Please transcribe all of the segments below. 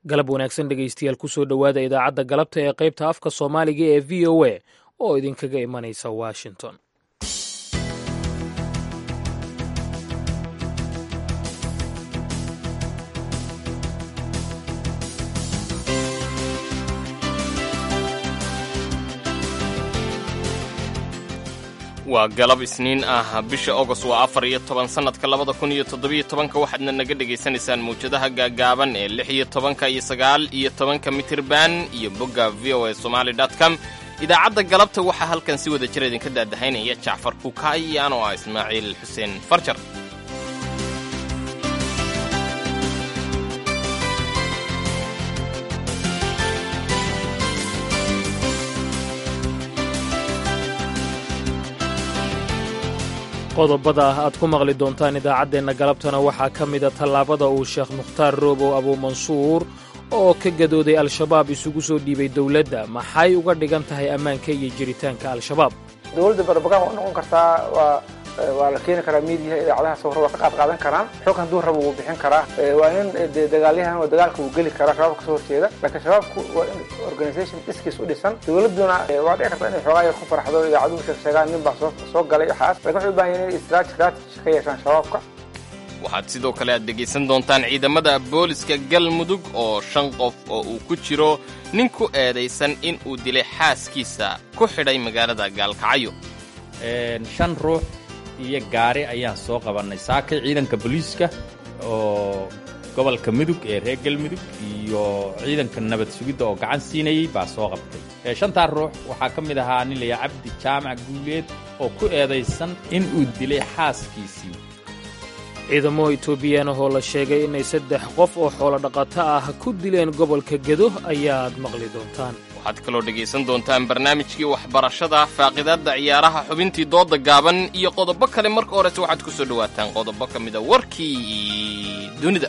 galab wanaagsan dhegaystayaal kusoo dhowaada idaacadda galabta ee qaybta afka soomaaliga ee v o a oo idinkaga imanaysa washington waa galab isniin ah bisha agost waa afar iyo toban sannadka labada kun iyo toddobiyo tobanka waxaadna naga dhegaysanaysaan mawjadaha gaagaaban ee lix iyo tobanka iyo sagaal iyo tobanka mitirban iyo bogga v o a somaali com idaacadda galabta waxaa halkan si wada jira idinka daadahaynaya jacfar kuukaay iyo anoo ah ismaaciil xuseen farjar qodobada aad ku maqli doontaan idaacaddeenna galabtana waxaa ka mida tallaabada uu sheekh mukhtaar roobow abuumansuur oo ka gadooday al-shabaab isugu soo dhiibay dowladda maxay uga dhigan tahay ammaanka iyo jiritaanka al-shabaab dowladda barbagaan waa noqon kartaa waa waa la keeni karaa miidiyaha idaacadaha sawra waa ka qaad qaadan karaan xog hadduu rabo wuu bixin karaa waa in de dagaalyahan oo dagaalka wuu geli karaa shabaabka kasoo horjeeda laakiin shabaabku waa in organisation iskiis u dhisan dowladduna waa dhici karta inay xoogaa yar ku farxdo idaacaduhu sheeg sheegaan nin baa soo soo galay waxaas lakin waxay u baahan yihin inay strategy ka yeeshaan shabaabka waxaad sidoo kale aad dhegaysan doontaan ciidamada booliska galmudug oo shan qof oo uu ku jiro nin ku eedaysan in uu dilay xaaskiisa ku xidhay magaalada gaalkacyo shan ruux iyo gaari ayaan soo qabannay saakay ciidanka booliiska oo gobolka mudug ee reer galmudug iyo ciidanka nabad sugidda oo gacan siinayey baa soo qabtay shantaa ruux waxaa ka mid ahaa nin layaa cabdi jaamac guuleed oo ku eedaysan in uu dilay xaaskiisii ciidamo etoobiyaan ahoo la sheegay inay saddex qof oo xoolo dhaqato ah ku dileen gobolka gedo ayaad maqli doontaan waxaad kaloo dhegaysan doontaan barnaamijkii waxbarashada faaqidaadda ciyaaraha xubintii dooda gaaban iyo qodobo kale marka horese waxaad ku soo dhowaataan qodobo ka mida warkii dunida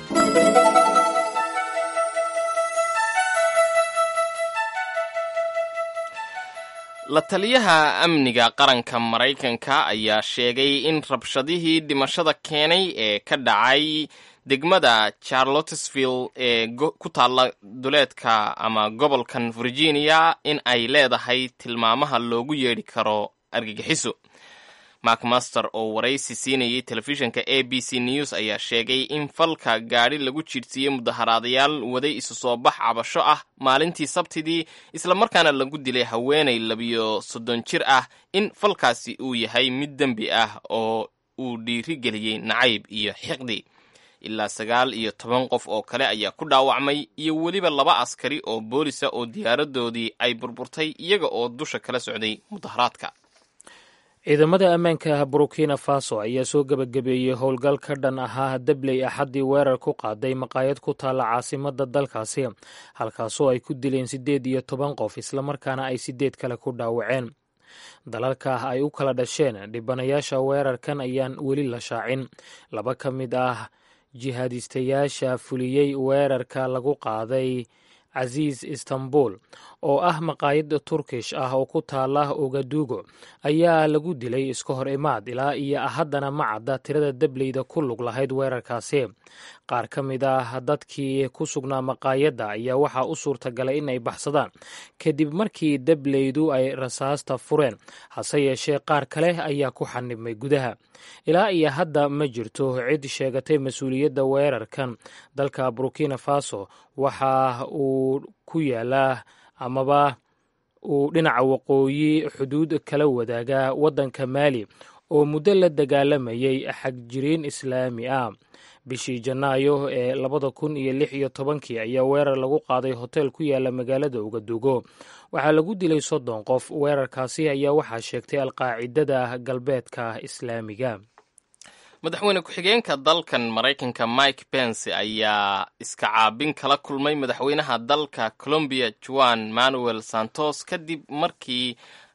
la taliyaha amniga qaranka maraykanka ayaa sheegay in rabshadihii dhimashada keenay ee ka dhacay degmada charlottesville ee ku taalla duleedka ama gobolkan virginia in ay leedahay tilmaamaha loogu yeedhi karo argagixiso mark master oo waraysi siinayay telefishinka a b c news ayaa sheegay in falka gaadhi lagu jiidhsiiyey mudaharaadayaal waday isu soo bax cabasho ah maalintii sabtidii islamarkaana lagu dilay haweenay labiyo soddon jir ah in falkaasi uu yahay mid dembi ah oo uu dhiirigeliyey nacayb iyo xiqdi ilaa sagaal iyo toban qof oo kale ayaa ku dhaawacmay iyo weliba laba askari oo boolisa oo diyaaradoodii ay burburtay iyaga oo dusha kala socday mudaharaadka ciidamada ammaanka burkina faso ayaa soo gebagabeeyey howlgal ka dhan ahaa dabley axaddii weerar ku qaaday maqaayad ku taalla caasimadda dalkaasi halkaasoo ay ku dileen siddeed iyo toban qof islamarkaana ay siddeed kale ku dhaawaceen dalalka ay u kala dhasheen dhibanayaasha weerarkan ayaan weli la shaacin laba ka mid ah jihaadistayaasha fuliyey weerarka lagu qaaday casiis istanbul oo ah maqaayad turkish ah oo ku taala ogadugo ayaa lagu dilay iska hor imaad ilaa iyo haddana ma cadda tirada dableyda ku lug lahayd weerarkaasi qaar ka mid ah dadkii ku sugnaa maqaayadda ayaa waxaa u suurtagalay in ay baxsadaan kadib markii dableydu ay rasaasta fureen hase yeeshee qaar kale ayaa ku xanibmay gudaha ilaa iyo hadda ma jirto cid sheegatay mas-uuliyadda weerarkan dalka burkina faso waxa uu ku yaalaa amaba uu dhinaca waqooyi xuduud kala wadaagaa waddanka maali oo muddo la dagaalamayay xagjiriin islaami ah bishii janaayo ee labada kun iyo lix iyo tobankii ayaa weerar lagu qaaday hotel ku yaala magaalada ugadugo waxaa lagu dilay soddon qof weerarkaasi ayaa waxaa sheegtay alqaacidada galbeedka islaamiga madaxweyne ku-xigeenka dalkan maraykanka mike pence ayaa iska caabin kala kulmay madaxweynaha dalka colombiya juan manuel santos kadib markii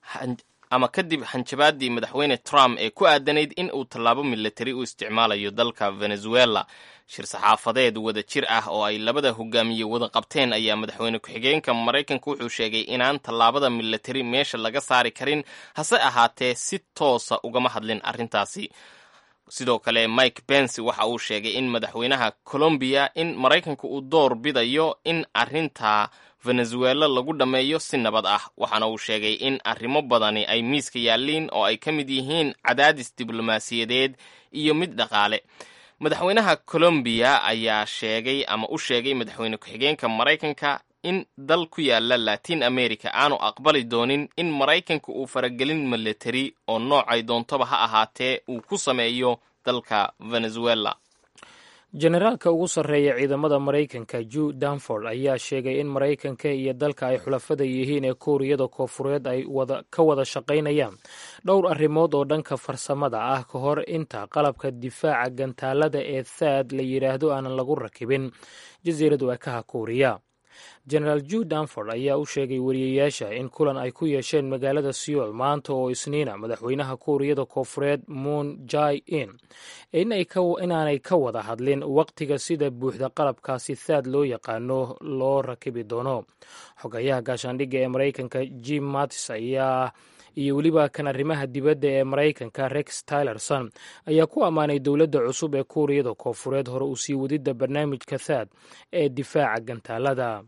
ama kadib hanjabaadii madaxweyne trump ee ku aadanayd in uu tallaabo milatari u isticmaalayo dalka venezuela shir saxaafadeed wada jir ah oo ay labada hogaamiye wada qabteen ayaa madaxweyne ku-xigeenka maraykanka wuxuu sheegay inaan tallaabada milatari meesha laga saari karin hase ahaatee si toosa ugama hadlin arrintaasi sidoo kale mike pence waxa uu sheegay in madaxweynaha colombiya in maraykanka uu door bidayo in arrinta venezuela lagu dhammeeyo si nabad ah waxaana uu sheegay in arrimo badani ay miiska yaalliin oo ay ka mid yihiin cadaadis diblomaasiyadeed iyo mid dhaqaale madaxweynaha colombiya ayaa sheegay ama u sheegay madaxweyne ku-xigeenka maraykanka in dal ku yaala latin america aanu aqbali doonin in maraykanka uu faragelin military oo noocay doontoba ha ahaatee uu ku sameeyo dalka venezuela generaalka ugu sarreeya ciidamada maraykanka ju danford ayaa sheegay in maraykanka iyo dalka ay xulafada yihiin ee kuuriyada koofureed ay ka wada shaqaynayaan dhowr arrimood oo dhanka farsamada ah ka hor inta qalabka difaaca gantaalada ee thaad la yidhaahdo aanan lagu rakibin jasiiradu ekaha kuuriya genaraal ju danford ayaa u sheegay wariyayaasha in kulan ay ku yeesheen magaalada seoul maanta oo isniina madaxweynaha kuuriyada koofureed moon jai in inaanay ka wada hadlin waqtiga sida buuxda qalabkaasi thaad loo yaqaano loo rakibi doono xogayaha gaashaandhigga ee maraykanka jim mattis ayaa iyo weliba kan arrimaha dibadda ee maraykanka rex tylerson ayaa ku ammaanay dowladda cusub ee kuuriyada koofureed hore u sii wadidda barnaamijka thaad ee difaaca gantaalada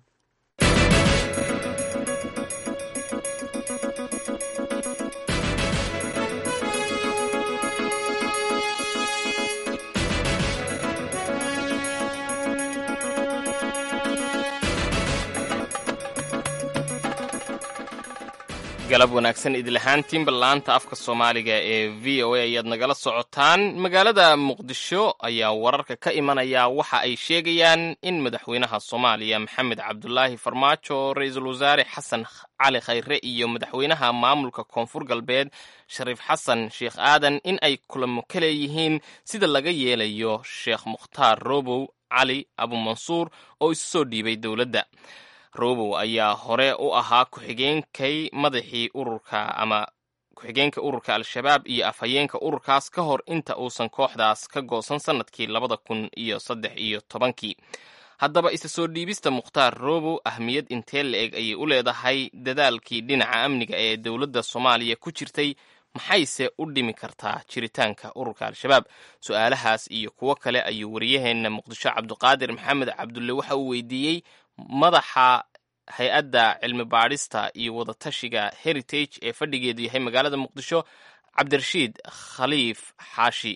galab wanaagsan idilahaantiinba laanta afka soomaaliga ee v o a ayaad nagala socotaan magaalada muqdisho ayaa wararka ka imanaya waxa ay sheegayaan in madaxweynaha soomaaliya maxamed cabdulaahi farmaajo ra-iisul wasaare xasan cali khayre iyo madaxweynaha maamulka koonfur galbeed shariif xasan sheekh aadan in ay kulamo ka leeyihiin sida laga yeelayo sheekh mukhtaar robow cali abumansuur oo isu soo dhiibay dowladda robow ayaa hore u ahaa ku-xigeenkay madaxii ururka ama ku-xigeenka ururka al-shabaab iyo afhayeenka ururkaas ka hor inta uusan kooxdaas ka goosan sannadkii labada kun iyo saddex iyo tobankii haddaba isa soo dhiibista mukhtaar robow ahmiyad intee la-eg ayay u leedahay dadaalkii dhinaca amniga ee dowladda soomaaliya ku jirtay maxayse u dhimi kartaa jiritaanka ururka al-shabaab su-aalahaas iyo kuwo kale ayuu wariyaheenna muqdisho cabduqaadir maxamed cabdulle waxa uu weydiiyey madaxa hay-adda cilmi baadhista iyo wadatashiga heritage ee fadhigeedu yahay magaalada muqdisho cabdirashiid khaliif xaashi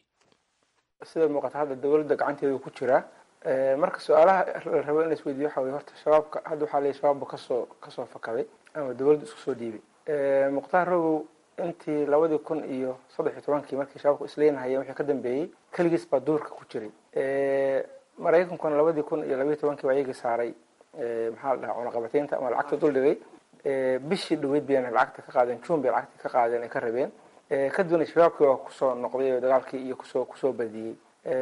sida muuqata hadda dowladda gacanteedu ku jiraa marka su-aalaha la rabo in la isweydiyo waxa weye horta shabaabka hadda waxaa leeyahy shabaabba kasoo kasoo fakaday ama dowladda isku soo dhiibay mukhtaar robow intii labadii kun iyo saddex iyo tobankii markii shabaabku isleenahayeen wixii ka dambeeyey keligiis baa duurka ku jiray maraykankuna labadii kun iyo labayo tobankii baa iyagii saaray maxaa la dhahaa cunaqabateynta ama lacagta dul dhigay bishii dhaweyd bayna lacagta ka qaadeen june bay lacagta ka qaadeen ay ka rabeen kadibna shabaabkii waa kusoo noqday oo dagaalkii iyo kusoo kusoo badiyey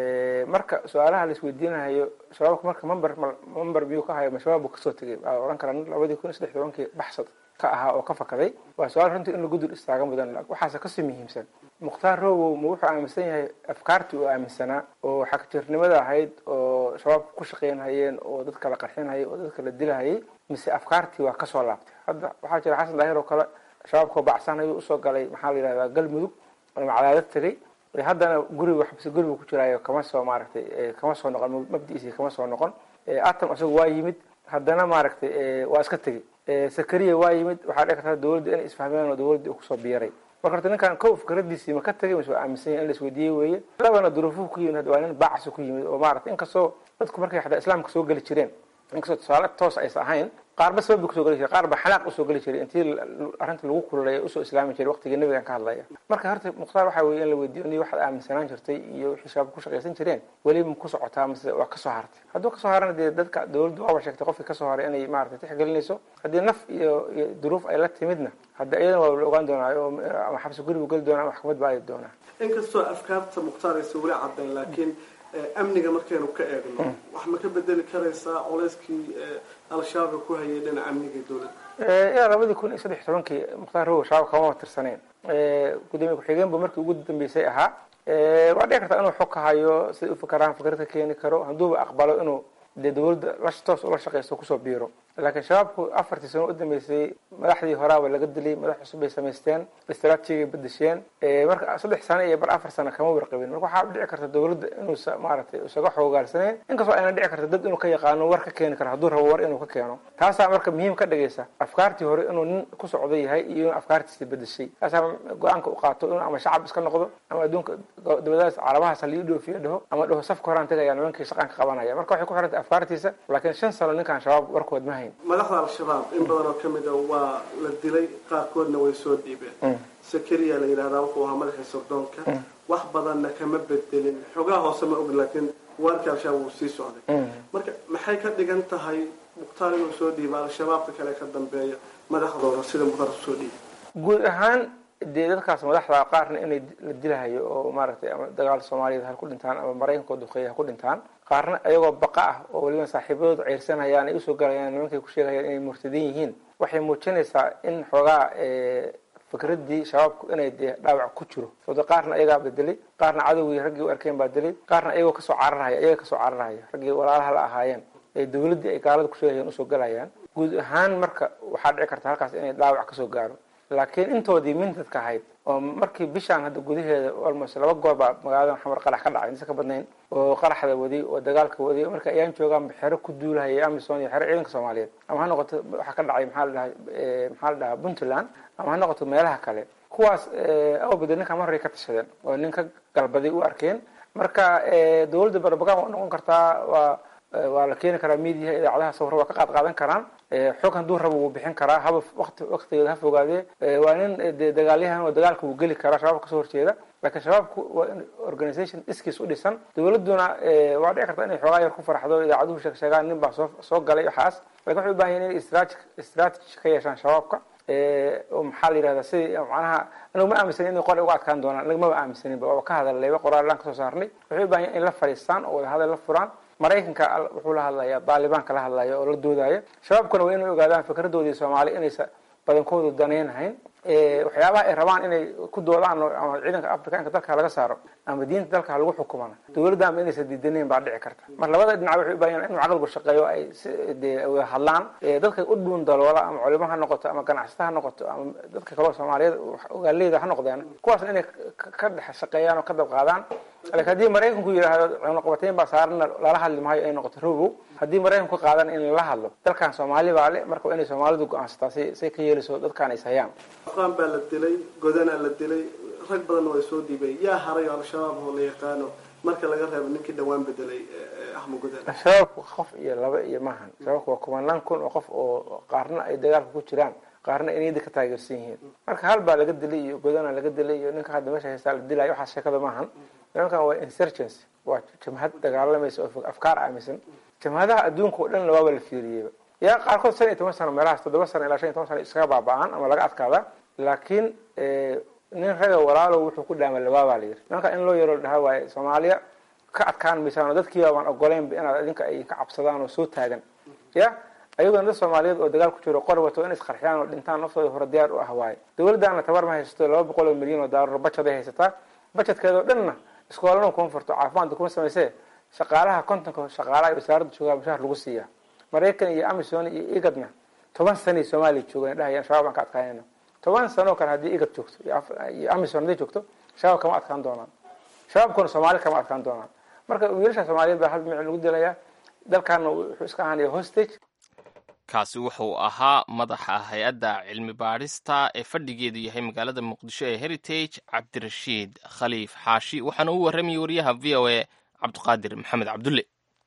marka su-aalaha la isweydiinayo shabaabka marka member member miyuu ka hayo ma shabaab buu kasoo tegay waa ohan karaa labadii kun iyo saddex tobankii baxsad ka ahaa oo ka fakaday waa su-aal runtii in lagu dul istaaga mudan waxaase kasii muhiimsan mukhtaar robow ma wuxuu aaminsan yahay afkaartii uu aaminsanaa oo xagjirnimada ahayd oo shabaabka ku shaqeynhayeen oo dadka la qarxinhayay oo dadka la dilahayay mise afkaartii waa kasoo laabtay hadda waxaa jira xasan daahir oo kale shabaabkao bacsanayuu usoo galay maxaa la yidhahdaa galmudug ama cadaadad tegay haddana guriga xabsi guriga ku jiraayo kama soo maaragtay kama soo noqon mabdiisii kama soo noqon atam isagu waa yimid haddana maaragtay waa iska tegey sakariya waa yimid waxaa dhici karta dowladda inay isfahmeen oo dowladda kusoo biiray marka horta ninkan kow fikradiisii ma ka tegay mise waa aaminsan yahay in la isweydiiyey weeye labana duruufuhu ku yimid waa nin bacsi ku yimid oo maaragtay inkastoo dadku markay xataa islaamka soo geli jireen inkastoo tusaale toos aysa ahayn qaarba sabab kusoo geli jiray qaarba xanaaq usoo geli jiray intii arrinta lagu kululaya usoo islaami jiray waqtigii nabigan ka hadlaya marka horta mukhtaar waxaa weeye in la weydiiyo ni waxaad aaminsanaan jirtay iyo wixii shabaab ku shaqaysan jireen weli ma ku socotaa mise waa kasoo hartay hadduu kasoo harana dee dadka dowladdu waaba sheegtay qofkii kasoo haray inay maaragtay tixgelinayso haddii naf iyo iyo duruuf ay la timidna hadda iyadana waa la ogaan doonaa oo ama xabsi gurigu geli doonaa ama maxkamad ba aadi doonaa inkastoo afkaarta mukhtaar aysa weli caddayn laakiin amniga markaynu ka eegno wax ma ka bedeli karaysaa culeyskii al-shabaab ku hayay dhinaca amniga dowladda ilaa labadii kun iyo saddex iyo tobankii mukhtaar robow shabaab kama tirsaneen gudoomiye ku-xigeen bu markii ugu dambeysay ahaa waa dhici karta inuu xog ka hayo siday ufakaraan fikrad ka keeni karo hadduuba aqbalo inuu dee dowladda la toos ula shaqaysto kusoo biiro laakiin shabaabku afartii sano u dambeysay madaxdii horaaba laga dilay madax cusub bay samaysteen istraatijiga bedesheen marka saddex sano iyo bar afar sano kama warqabin marka waxaa dhici karta dawladda inuu maaragtay isaga xoogaalsanayn inkastoo ayna dhici karta dad inuu ka yaqaano war ka keeni karo hadduu rabo war inuu ka keeno taasaa marka muhiim ka dhigaysa afkaartii hore inuu nin ku socdo yahay iyo in afkaartiisa bedeshay taasaa go-aanka u qaato inuu ama shacab iska noqdo ama adduunka dawladahaas carabahaas halii dhoofiyo dhaho ama dhaho safka horaan tegaya nimankii shaqaan ka qabanaya marka waxay ku xirantay afkaartiisa laakiin shan sano ninkaan shabaab warkood ma hayn madaxda al-shabaab in badan oo kamid a waa la dilay qaarkoodna way soo dhiibeen sakariya la yidhahdaa wuxuu ahaa madaxii sirdoonka wax badanna kama bedelin xogaa hoose ma og laakiin waarkii al-shabaab wuu sii socday marka maxay ka dhigan tahay mukhtaar inuu soo dhiiba al-shabaabka kale ka dambeeya madaxdooda sida mukhtaar usoo dhiiba guud ahaan dee dadkaas madaxda qaarna inay la dilahayo oo maaragtay ama dagaal soomaaliyeed ha ku dhintaan ama maraykanka oo duqeeya ha ku dhintaan qaarna iyagoo baqa ah oo weliba saaxiibadooda ceyrsanayaan ay usoo galayaan nimankay ku sheegayaan inay murtadin yihiin waxay muujinaysaa in xoogaa fikraddii shabaabku inay dee dhaawac ku jiro sababto qaarna iyagaa bedelay qaarna cadowgii raggii u arkeen baa dilay qaarna iyagoo kasoo cararhaya iyaga kasoo cararhaya raggii walaalaha la ahaayeen ee dawladdii ay gaalada ku sheegayaan usoo galayaan guud ahaan marka waxaa dhici karta halkaas inay dhaawac kasoo gaaro laakiin intoodii mintadka ahayd oo markii bishaan hadda gudaheeda almost laba goor baa magaalada xamar qarax ka dhacay insa ka badnayn oo qaraxda waday oo dagaalka waday marka ayaan joogaanba xero ku duulahaya amison iyo xero ciidanka soomaaliyeed ama ha noqoto waxaa ka dhacay maxaa la dhahay maxaa la dhahaa puntland ama ha noqoto meelaha kale kuwaas awbada ninka mar horay ka tashadeen oo nin ka galbaday u arkeen marka dawladda barbagan waa noqon kartaa waa waa la keeni karaa mediaha idaacadaha sawra waa ka qaad qaadan karaan xog hadduu rabo wuu bixin karaa haba wati waktigeeda ha fogaadee waa nin de dagaalyahan oo dagaalka wuu geli karaa shabaabka kasoo horjeeda laakiin shabaabku waa in organisation iskiis u dhisan dawladduna waa dhici karta inay xoogaa yar ku farxdo idaacaduhu sheeg sheegaan nin baa soo soo galay waxaas lakin waxay u bahan yahin inay strati strategy ka yeeshaan shabaabka oo maxaa la yihahdaa sidii macnaha anagu ma aaminsanin inay qora uga adkaan doonaan anaga maba aaminsaninba waaba ka hadallayba qoraalaan kasoo saarnay waxay u bahan yahin in la fadhiistaan oo wada hadal la furaan maraykanka wuxuu la hadlaya daalibaanka la hadlaya oo la doodaya shabaabkuna waa inay ogaadaan fikradoodii soomaali inaysa badankoodu danaynahayn waxyaabaha ay rabaan inay ku doodaan ama ciidanka afrikaanka dalka laga saaro ama diinta dalka lagu xukumana dawladda ama inaysa diidaneyn baa dhici karta mar labada dhinac waxay u bahan inuu caqligu shaqeeyo ay de wada hadlaan dadka u dhuun daloola ama culimo ha noqoto ama ganacsata ha noqoto ama dadka kaleo soomaaliyeed ogaaleyda ha noqdeen kuwaasna inay ka dhex shaqeeyaan oo ka dab qaadaan lakin haddii maraykanku yidhaahdo cunaqabateyn baa saarana lala hadli maayo ay noqoto robow haddii maraykanku ka qaadan in lala hadlo dalkan soomaali baa le marka waa inay soomaalidu go-aansataa si say ka yeelayso dadkaan is hayaan afqaan baa la dilay godanaa la dilay rag badanna waa soo dhiibay yaa haray oo al-shabaab oo la yaqaano marka laga reebo ninkii dhawaan bedelay axmed godan shabaabku qof iyo laba iyo maahan shabaabku waa kumanaan kun oo qof oo qaarna ay dagaalka ku jiraan qaarna ay niyada ka taageersan yihiin marka hal baa laga dilay iyo godana laga dilay iyo ninka hadda meesha haystaa la dilayo waxaas sheekada maahan nimankan waa insurgency waa jamhad dagaalamaysa oo afkaar aaminsan jamhadaha adduunka oo dhan waaba la fiiriyeyba yaa qaarkood shan iyo toban sano meelahaas toddoba sano ilaa shan iyo toban sano iskaga baaba-aan ama laga adkaada laakiin nin raga walaalow wuxuu ku dhaama lawaabaa la yiri nimanka in loo yaro la dhahaa waaye soomaaliya ka adkaan maysaan oo dadkiiba baan ogoleynba inaad idinka ay ka cabsadaan oo soo taagan ya ayagona dad soomaaliyeed oo dagaal ku jiro qor wato in isqarxiyaan oo dhintaan naftooda hore diyaar u ah waaye dawladdaana tabar ma haysato laba boqol oo milyan oo daalar bajaday haysataa bajedkeedao dhanna iskoolana kuma furto caafimaadka kuma samaysee shaqaalaha kontonka shaqaalaha wasaaradda joogaa mushahar lagu siiyaa maraykan iyo amison iyo igadna toban sanay soomaaliya joogan dhahayaan shabab aan ka adkaanayna toban sanoo kale haddii igad joogto iyo amison hadday joogto shabaab kama adkaan doonaan shabaabkuna soomaali kama adkaan doonaan marka wiilasha soomaaliyeed baa hal micin lagu dilayaa dalkaana wuxuu iska ahaanaya hostage kaasi wuxuu ahaa madaxa hay-adda cilmi baadhista ee fadhigeedu yahay magaalada muqdisho ee heritage cabdirashiid khaliif xaashi waxaana u warramayay wariyaha v o a cabdiqaadir maxamed cabdulle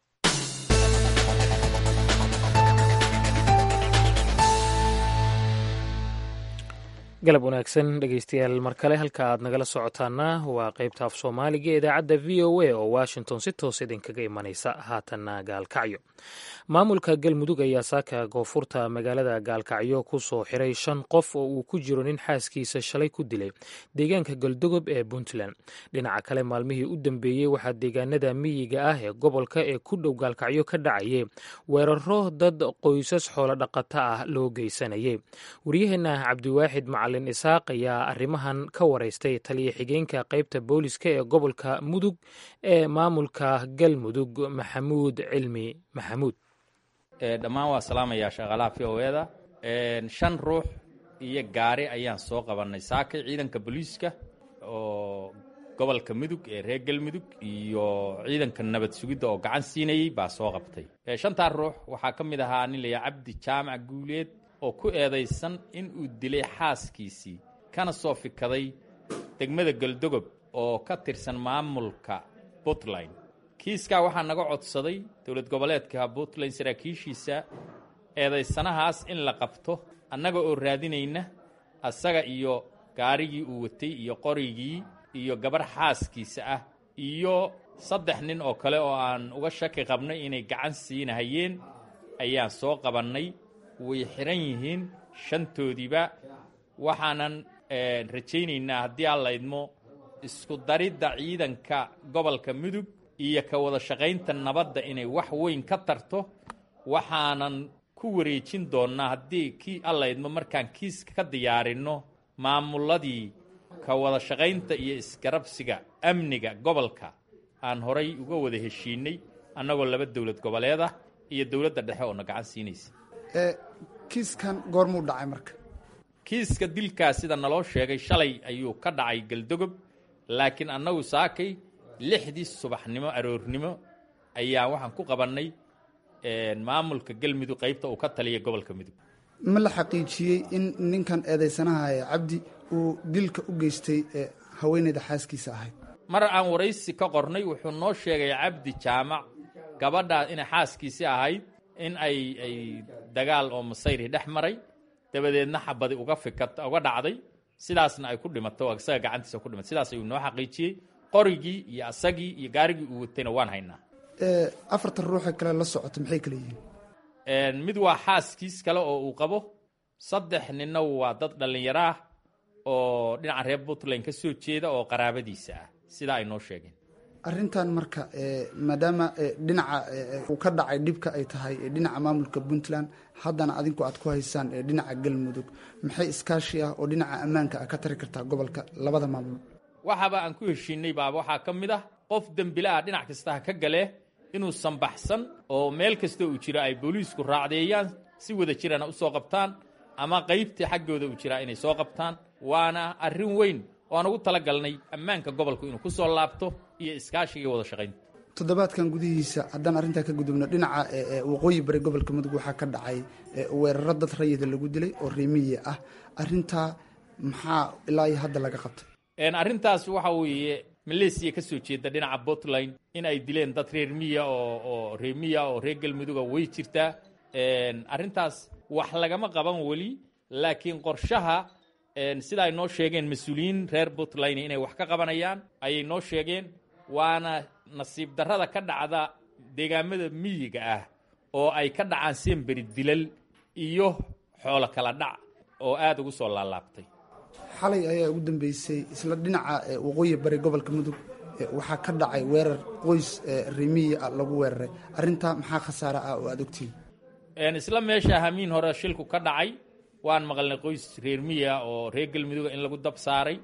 galab wanaagsan dhegeystayaal mar kale halka aad nagala socotaana waa qaybta af soomaaliga ee idaacadda v o a oo washington si toos idinkaga imanaysa haatanna gaalkacyo maamulka galmudug ayaa saaka koonfurta magaalada gaalkacyo ku soo xiray shan qof oo uu ku jiro nin xaaskiisa shalay ku dilay deegaanka galdogob ee puntland dhinaca kale maalmihii u dambeeyey waxaa deegaanada miyiga ah ee gobolka ee ku dhow gaalkacyo ka dhacayay weeraro dad qoysas xoolo dhaqato ah loo geysanayay waryaheena cabdiwaaxid macalin isaaq ayaa arrimahan ka waraystay taliya xigeenka qaybta booliska ee gobolka mudug ee maamulka galmudug maxamuud cilmi maxamuud dhammaan waa salaamayaa shaqaalaha v o eda shan ruux iyo gaari ayaan soo qabannay saakay ciidanka booliiska oo gobolka mudug ee reer galmudug iyo ciidanka nabad sugidda oo gacan siinayey baa soo qabtay shantaa ruux waxaa ka mid ahaa nin layaa cabdi jaamac guuleed oo ku eedaysan in uu dilay xaaskiisii kana soo fikaday degmada galdogob oo ka tirsan maamulka puntland kiiskaa waxaa naga codsaday dowlad goboleedka puntland saraakiishiisa eedaysanahaas in la qabto annaga oo raadinayna asaga iyo gaarigii uu watay iyo qorigii iyo gabarh xaaskiisa ah iyo saddex nin oo kale oo aan uga shaki qabnay inay gacan siinahayeen ayaan soo qabannay way xihan yihiin shantoodiiba waxaanan rajaynaynaa haddii aan la idmo isku daridda ciidanka gobolka mudug iyo ka wada shaqaynta nabadda inay wax weyn ka tarto waxaanan ku wareejin doonnaa haddii kii alla idmo markaan kiiska ka diyaarinno maamuladii ka wada shaqaynta iyo isgarabsiga amniga gobolka aan horay uga wada heshiinay annagoo laba dowlad goboleed ah iyo dowladda dhexe oo na gacan siinaysa kiiskan goormuu dhacay marka kiiska dilkaas sida naloo sheegay shalay ayuu ka dhacay galdogob laakiin annagu saakay lixdii subaxnimo aroornimo ayaa waxaan ku qabannay maamulka galmudug qaybta uu ka taliya gobolka mudug ma la xaqiijiyey in ninkan eedaysanaha ee cabdi uu dilka u geystay haweeneyda xaaskiisa ahayd mar aan waraysi ka qornay wuxuu noo sheegay cabdi jaamac gabadhaa inay xaaskiisii ahayd in ay ay dagaal oo masayri dhex maray dabadeedna xabadi uga fikat uga dhacday sidaasna ay ku dhimato isaga gacantiisa ku dhimatay sidaas ayuu noo xaqiijiyey qorigii iyo asagii iyo gaarigii uu watayna waan haynaa afartan ruuxee kale la socota maxay kale yihiin mid waa xaaskiis kale oo uu qabo saddex ninna waa dad dhallinyaro ah oo dhinaca reer puntland ka soo jeeda oo qaraabadiisa ah sidaa ay noo sheegeen arrintan marka maadaama dhinaca uu ka dhacay dhibka ay tahay dhinaca maamulka puntland haddana adinku aad ku haysaan dhinaca galmudug maxay iskaashi ah oo dhinaca ammaanka ah ka tari kartaa gobolka labada maamul waxaaba aan ku heshiinay baaba waxaa ka mid ah qof dembile ah dhinac kasta ha ka galee inuusan baxsan oo meel kasta uu jiro ay booliisku raacdeeyaan si wada jirana u soo qabtaan ama qaybtii xaggooda uu jiraa inay soo qabtaan waana arrin weyn oo aan ugu talagalnay ammaanka gobolku inuu ku soo laabto iyo iskaashiga wada shaqaynta toddobaadkan gudihiisa haddaan arrintaa ka gudubno dhinaca waqooyi bari gobolka mudug waxaa ka dhacay weeraro dad rayida lagu dilay oo reemiye ah arrintaa maxaa ilaa iyo hadda laga qabtay arrintaas waxa weeye maleesiya ka soo jeeda dhinaca puntland in ay dileen dad reer miya oo oo reer miya oo reer galmuduga way jirtaa arrintaas wax lagama qaban weli laakiin qorshaha sida ay noo sheegeen mas-uuliyiin reer puntland inay wax ka qabanayaan ayay noo sheegeen waana nasiib darrada ka dhacda deegaamada miyiga ah oo ay ka dhacaan semberi dilal iyo xoolo kala dhac oo aada ugu soo laalaabtay xalay ayaa ugu dambeysay isla dhinaca waqooyi bari gobolka mudug waxaa ka dhacay weerar qoys remiya ah lagu weeraray arrintaa maxaa khasaare ah oo aada ogtihin isla meesha hamiin hore shilku ka dhacay waan maqalnay qoys reer miya oo reer galmuduga in lagu dab saaray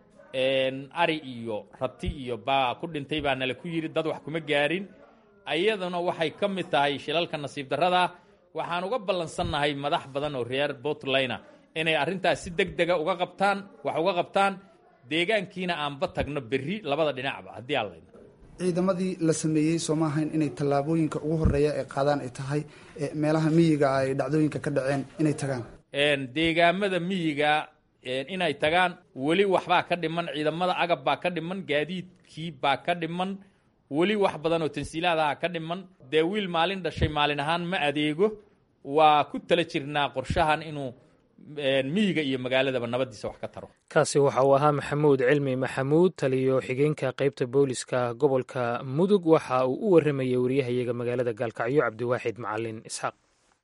ari iyo rati iyo baa ku dhintay baa nala ku yidhi dad wax kuma gaarin ayaduna waxay ka mid tahay shilalka nasiib darrada waxaan uga ballansannahay madax badan oo reer puntlandna inay arrintaas si deg dega uga qabtaan wax uga qabtaan deegaankiina aanba tagno berri labada dhinacba haddii aan layna ciidamadii la sameeyey sooma ahayn inay tallaabooyinka ugu horreeya ee qaadaan ay tahay meelaha miyiga ay dhacdooyinka ka dhaceen inay tagaan deegaamada miyiga inay tagaan weli waxbaa ka dhiman ciidamada agab baa ka dhiman gaadiidkii baa ka dhiman weli wax badan oo tansiilaadaha ka dhiman dee wiil maalin dhashay maalin ahaan ma adeego waa ku tala jirnaa qorshahan inuu miyiga iyo magaaladaba nabadiisa wax ka taro kaasi waxa uu ahaa maxamuud cilmi maxamuud taliyo xigeenka qaybta booliska gobolka mudug waxa uu u waramayay wariyahayaga magaalada gaalkacyo cabdiwaaxid macalin isxaaq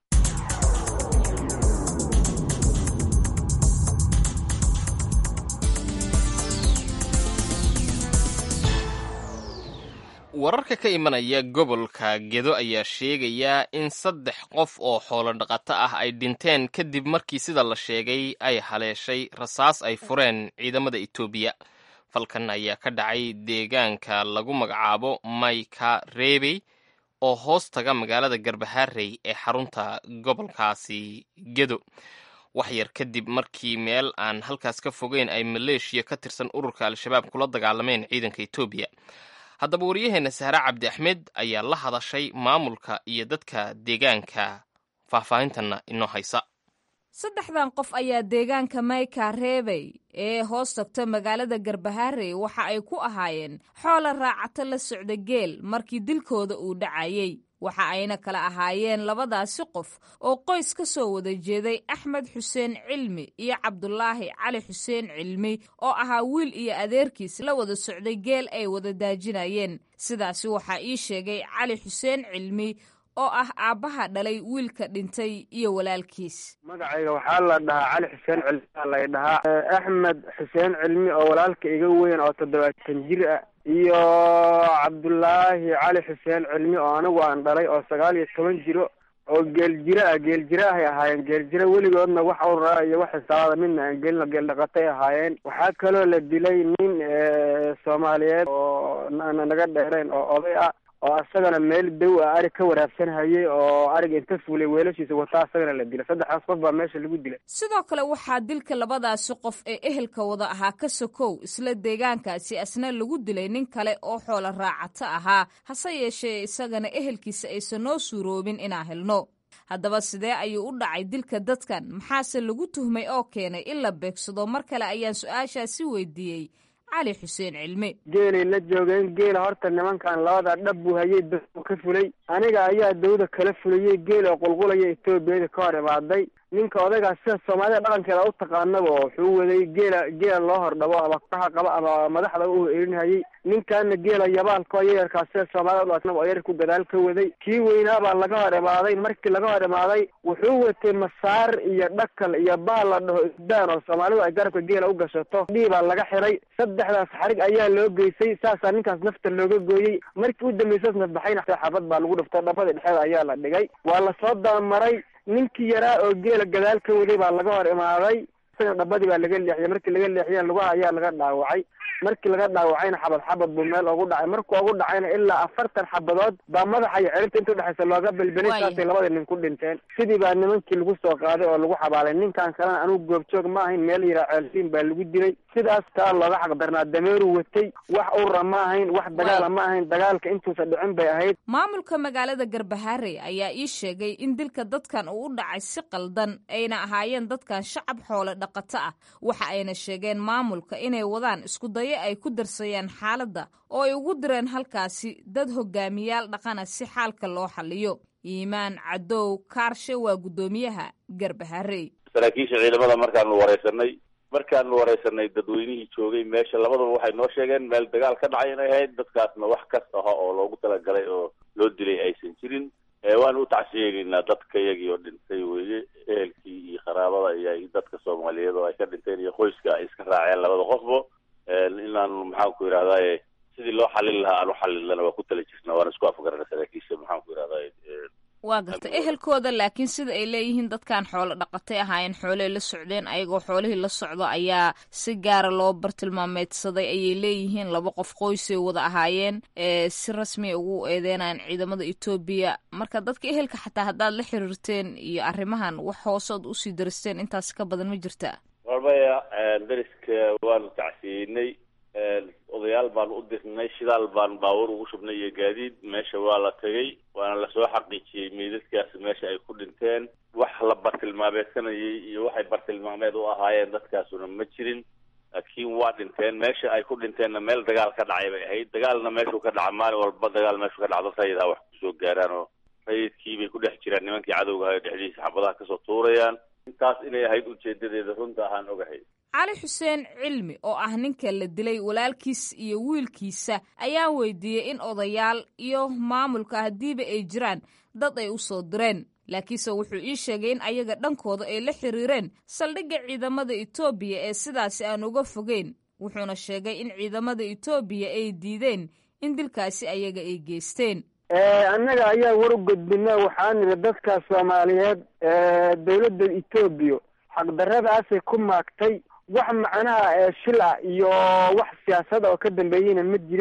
wararka ka imanaya gobolka gedo ayaa sheegaya in saddex qof oo xoolo dhaqato ah ay dhinteen kadib markii sida la sheegay ay haleeshay rasaas ay fureen ciidamada etoobiya falkan ayaa ka dhacay deegaanka lagu magacaabo mayka reebey oo hoos taga magaalada garbaharey ee xarunta gobolkaasi gedo wax yar kadib markii meel aan halkaas ka fogeyn ay maleeshiya ka tirsan ururka al-shabaab kula dagaalameen ciidanka etoobiya haddaba waryaheena sahre cabdi axmed ayaa la hadashay maamulka iyo dadka deegaanka faahfaahintanna inoo haysa saddexdan qof ayaa deegaanka mayka reebey ee hoos tagta magaalada garbaharey waxa ay ku ahaayeen xoola raacato la socda geel markii dilkooda uu dhacayey waxa ayna kala ahaayeen labadaasi qof oo qoys ka soo wada jeeday axmed xuseen cilmi iyo cabdulaahi cali xuseen cilmi oo ahaa wiil iyo adeerkiis la wada socday geel ay wada daajinayeen sidaasi waxaa ii sheegay cali xuseen cilmi oo ah aabbaha dhalay wiilka dhintay iyo walaalkiis magacayga waxaa la dhahaa cali xuseen cilmi aa lay dhahaa axmed xuseen cilmi oo walaalka iga weyn oo toddobaatan jir ah iyo cabdullaahi cali xuseen cilmi oo anigu aan dhalay oo sagaal iyo toban jiro oo geeljiro ah geeljiro ahay ahaayeen geeljiro weligoodna wax uraa iyo wax xisaabada midna aan gelino geel dhaqatay ahaayeen waxaa kaloo la dilay nin soomaaliyeed oo naga dheereen oo oday ah oo asagana meel dow ah arig ka waraabsanhayay oo ariga inta fuulay weelashiisa wataa asagana la dilay saddexdaas qof baa meesha lagu dilay sidoo kale waxaa dilka labadaasi qof ee ehelka wada ahaa ka sokow isla deegaankaasi asna lagu dilay nin kale oo xoola raacato ahaa hase yeeshee isagana ehelkiisa aysan noo suuroobin inaan helno haddaba sidee ayuu u dhacay dilka dadkan maxaase lagu tuhmay oo keenay in la beegsado mar kale ayaan su-aashaasi weydiiyey cali xuseen cilmi geelay la joogeen geela horta nimankan labada dhab buu hayay dawda ka fulay aniga ayaa dawda kala fulayay geel oo qulqulaya etoobiyada ka hor imaaday ninka odaygaas sida soomaalida dhaqankeeda u taqaanaba wuxuu waday geela geela loo hordhabo ama kaxa qaba ama madaxda u erinhayay ninkaana geela yabaalkao yayarkaa sida soomaalida udhaqnaba oo yarku gadaal ka waday kii weynaabaa laga hor imaaday markii laga hor imaaday wuxuu watay masaar iyo dhakal iyo baal la dhaho isdaan oo soomaalidu ay garabka geela u gashato dhiibaa laga xiray saddexdaas xarig ayaa loo geysay saasaa ninkaas nafta looga gooyey markii u dambaysaas nafbaxayna xabad baa lagu dhifto dhabada dhexeeda ayaa la dhigay waa lasoo dabamaray ninkii yaraa oo geela gadaal ka waday baa laga hor imaaday isagana dhabadii baa laga leexiyay markii laga leexiyana lugaha ayaa laga dhaawacay markii laga dhaawacayna xabad xabad buu meel ugu dhacay markuu ugu dhacayna ilaa afartan xabadood baa madaxa iyo ciribta inta udhexaysa looga belbelay saasay labadii nin ku dhinteen sidii baa nimankii lagu soo qaaday oo lagu xabaalay ninkan kalena anugu goobjoog ma ahayn meel yaraa ceelsiin baa lagu dilay sidaas taa looga xaqdarnaa dameeru watay wax ura ma ahayn wax dagaala ma ahayn dagaalka intuusa dhicin bay ahayd maamulka magaalada garbaharey ayaa ii sheegay in dilka dadkan uu u dhacay si qaldan ayna ahaayeen dadkan shacab xoole dhaqato ah waxa ayna sheegeen maamulka inay wadaan isku dayo ay ku darsayaan xaaladda oo ay ugu direen halkaasi dad hogaamiyaal dhaqana si xaalka loo xaliyo iimaan cadow kaarshe waa guddoomiyaha garbaharey saraakiisha ciidamada markaanu wareysanay markaanu wareysanay dadweynihii joogay meesha labadaba waxay noo sheegeen meel dagaal ka dhacay inay ahayd dadkaasna wax kas aha oo loogu talagalay oo loo dilay aysan jirin waanu u tacsiyeegeynaa dadka iyagii oo dhintay weye ehelkii iyo qaraabada iyo dadka soomaaliyeed oo ay ka dhinteen iyo qoyska ay iska raaceen labada qofbo inaanu maxaan ku yidhahdaye sidii loo xalin lahaa aan u xalilana waa ku tala jirna waana isku afgarana saraakiisha maxaan ku yidhahdaye waa garta ehelkooda laakiin sida ay leeyihiin dadkan xoolo dhaqatay ahaayeen xooley la socdeen ayagoo xoolihii la socdo ayaa si gaara loo bartilmaameedsaday ayay leeyihiin laba qof qoysay wada ahaayeen si rasmiya ugu eedeynayan ciidamada etoobiya marka dadka ehelka xataa haddaad la xiriirteen iyo arrimahan wax hoosood usii daristeen intaas ka badan ma jirta warbaya dariska waanu tacsiyeynay odayaal baanu u dirnay shidaal baan baabuur ugu shubnay iyo gaadiid meesha waa la tegay waana lasoo xaqiijiyey meydadkaasi meesha ay ku dhinteen wax la bartilmaameedsanayay iyo waxay bartilmaameed u ahaayeen dadkaasuna ma jirin laakiin waa dhinteen meesha ay ku dhinteenna meel dagaal ka dhacay bay ahayd dagaalna meeshuu ka dhaca maalin walba dagaal meeshuu ka dhacdo rayidha wax kusoo gaaraan oo rayidkii bay ku dhex jiraan nimankii cadowga ahay dhexdiisa xabadaha kasoo tuurayaan intaas inay ahayd ujeedadeeda runta ahaan ogahay cali xuseen cilmi oo ah ninka la dilay walaalkiis iyo wiilkiisa ayaa weydiiyey in odayaal iyo maamulka haddiiba ay jiraan dad ay u soo direen laakiinse wuxuu ii sheegay in ayaga dhankooda ay la xiriireen saldhigga ciidamada etoobiya ee sidaasi aan uga fogeyn wuxuuna sheegay in ciidamada etoobiya ay diideen in dilkaasi ayaga ay geysteen annaga ayaa war u gudbina waxaa niri dadka soomaaliyeed dawladda etoobiya xaqdaradaasay ku maagtay wax macnaha shil ah iyo wax siyaasada oo ka dambeeyeyna ma jiraan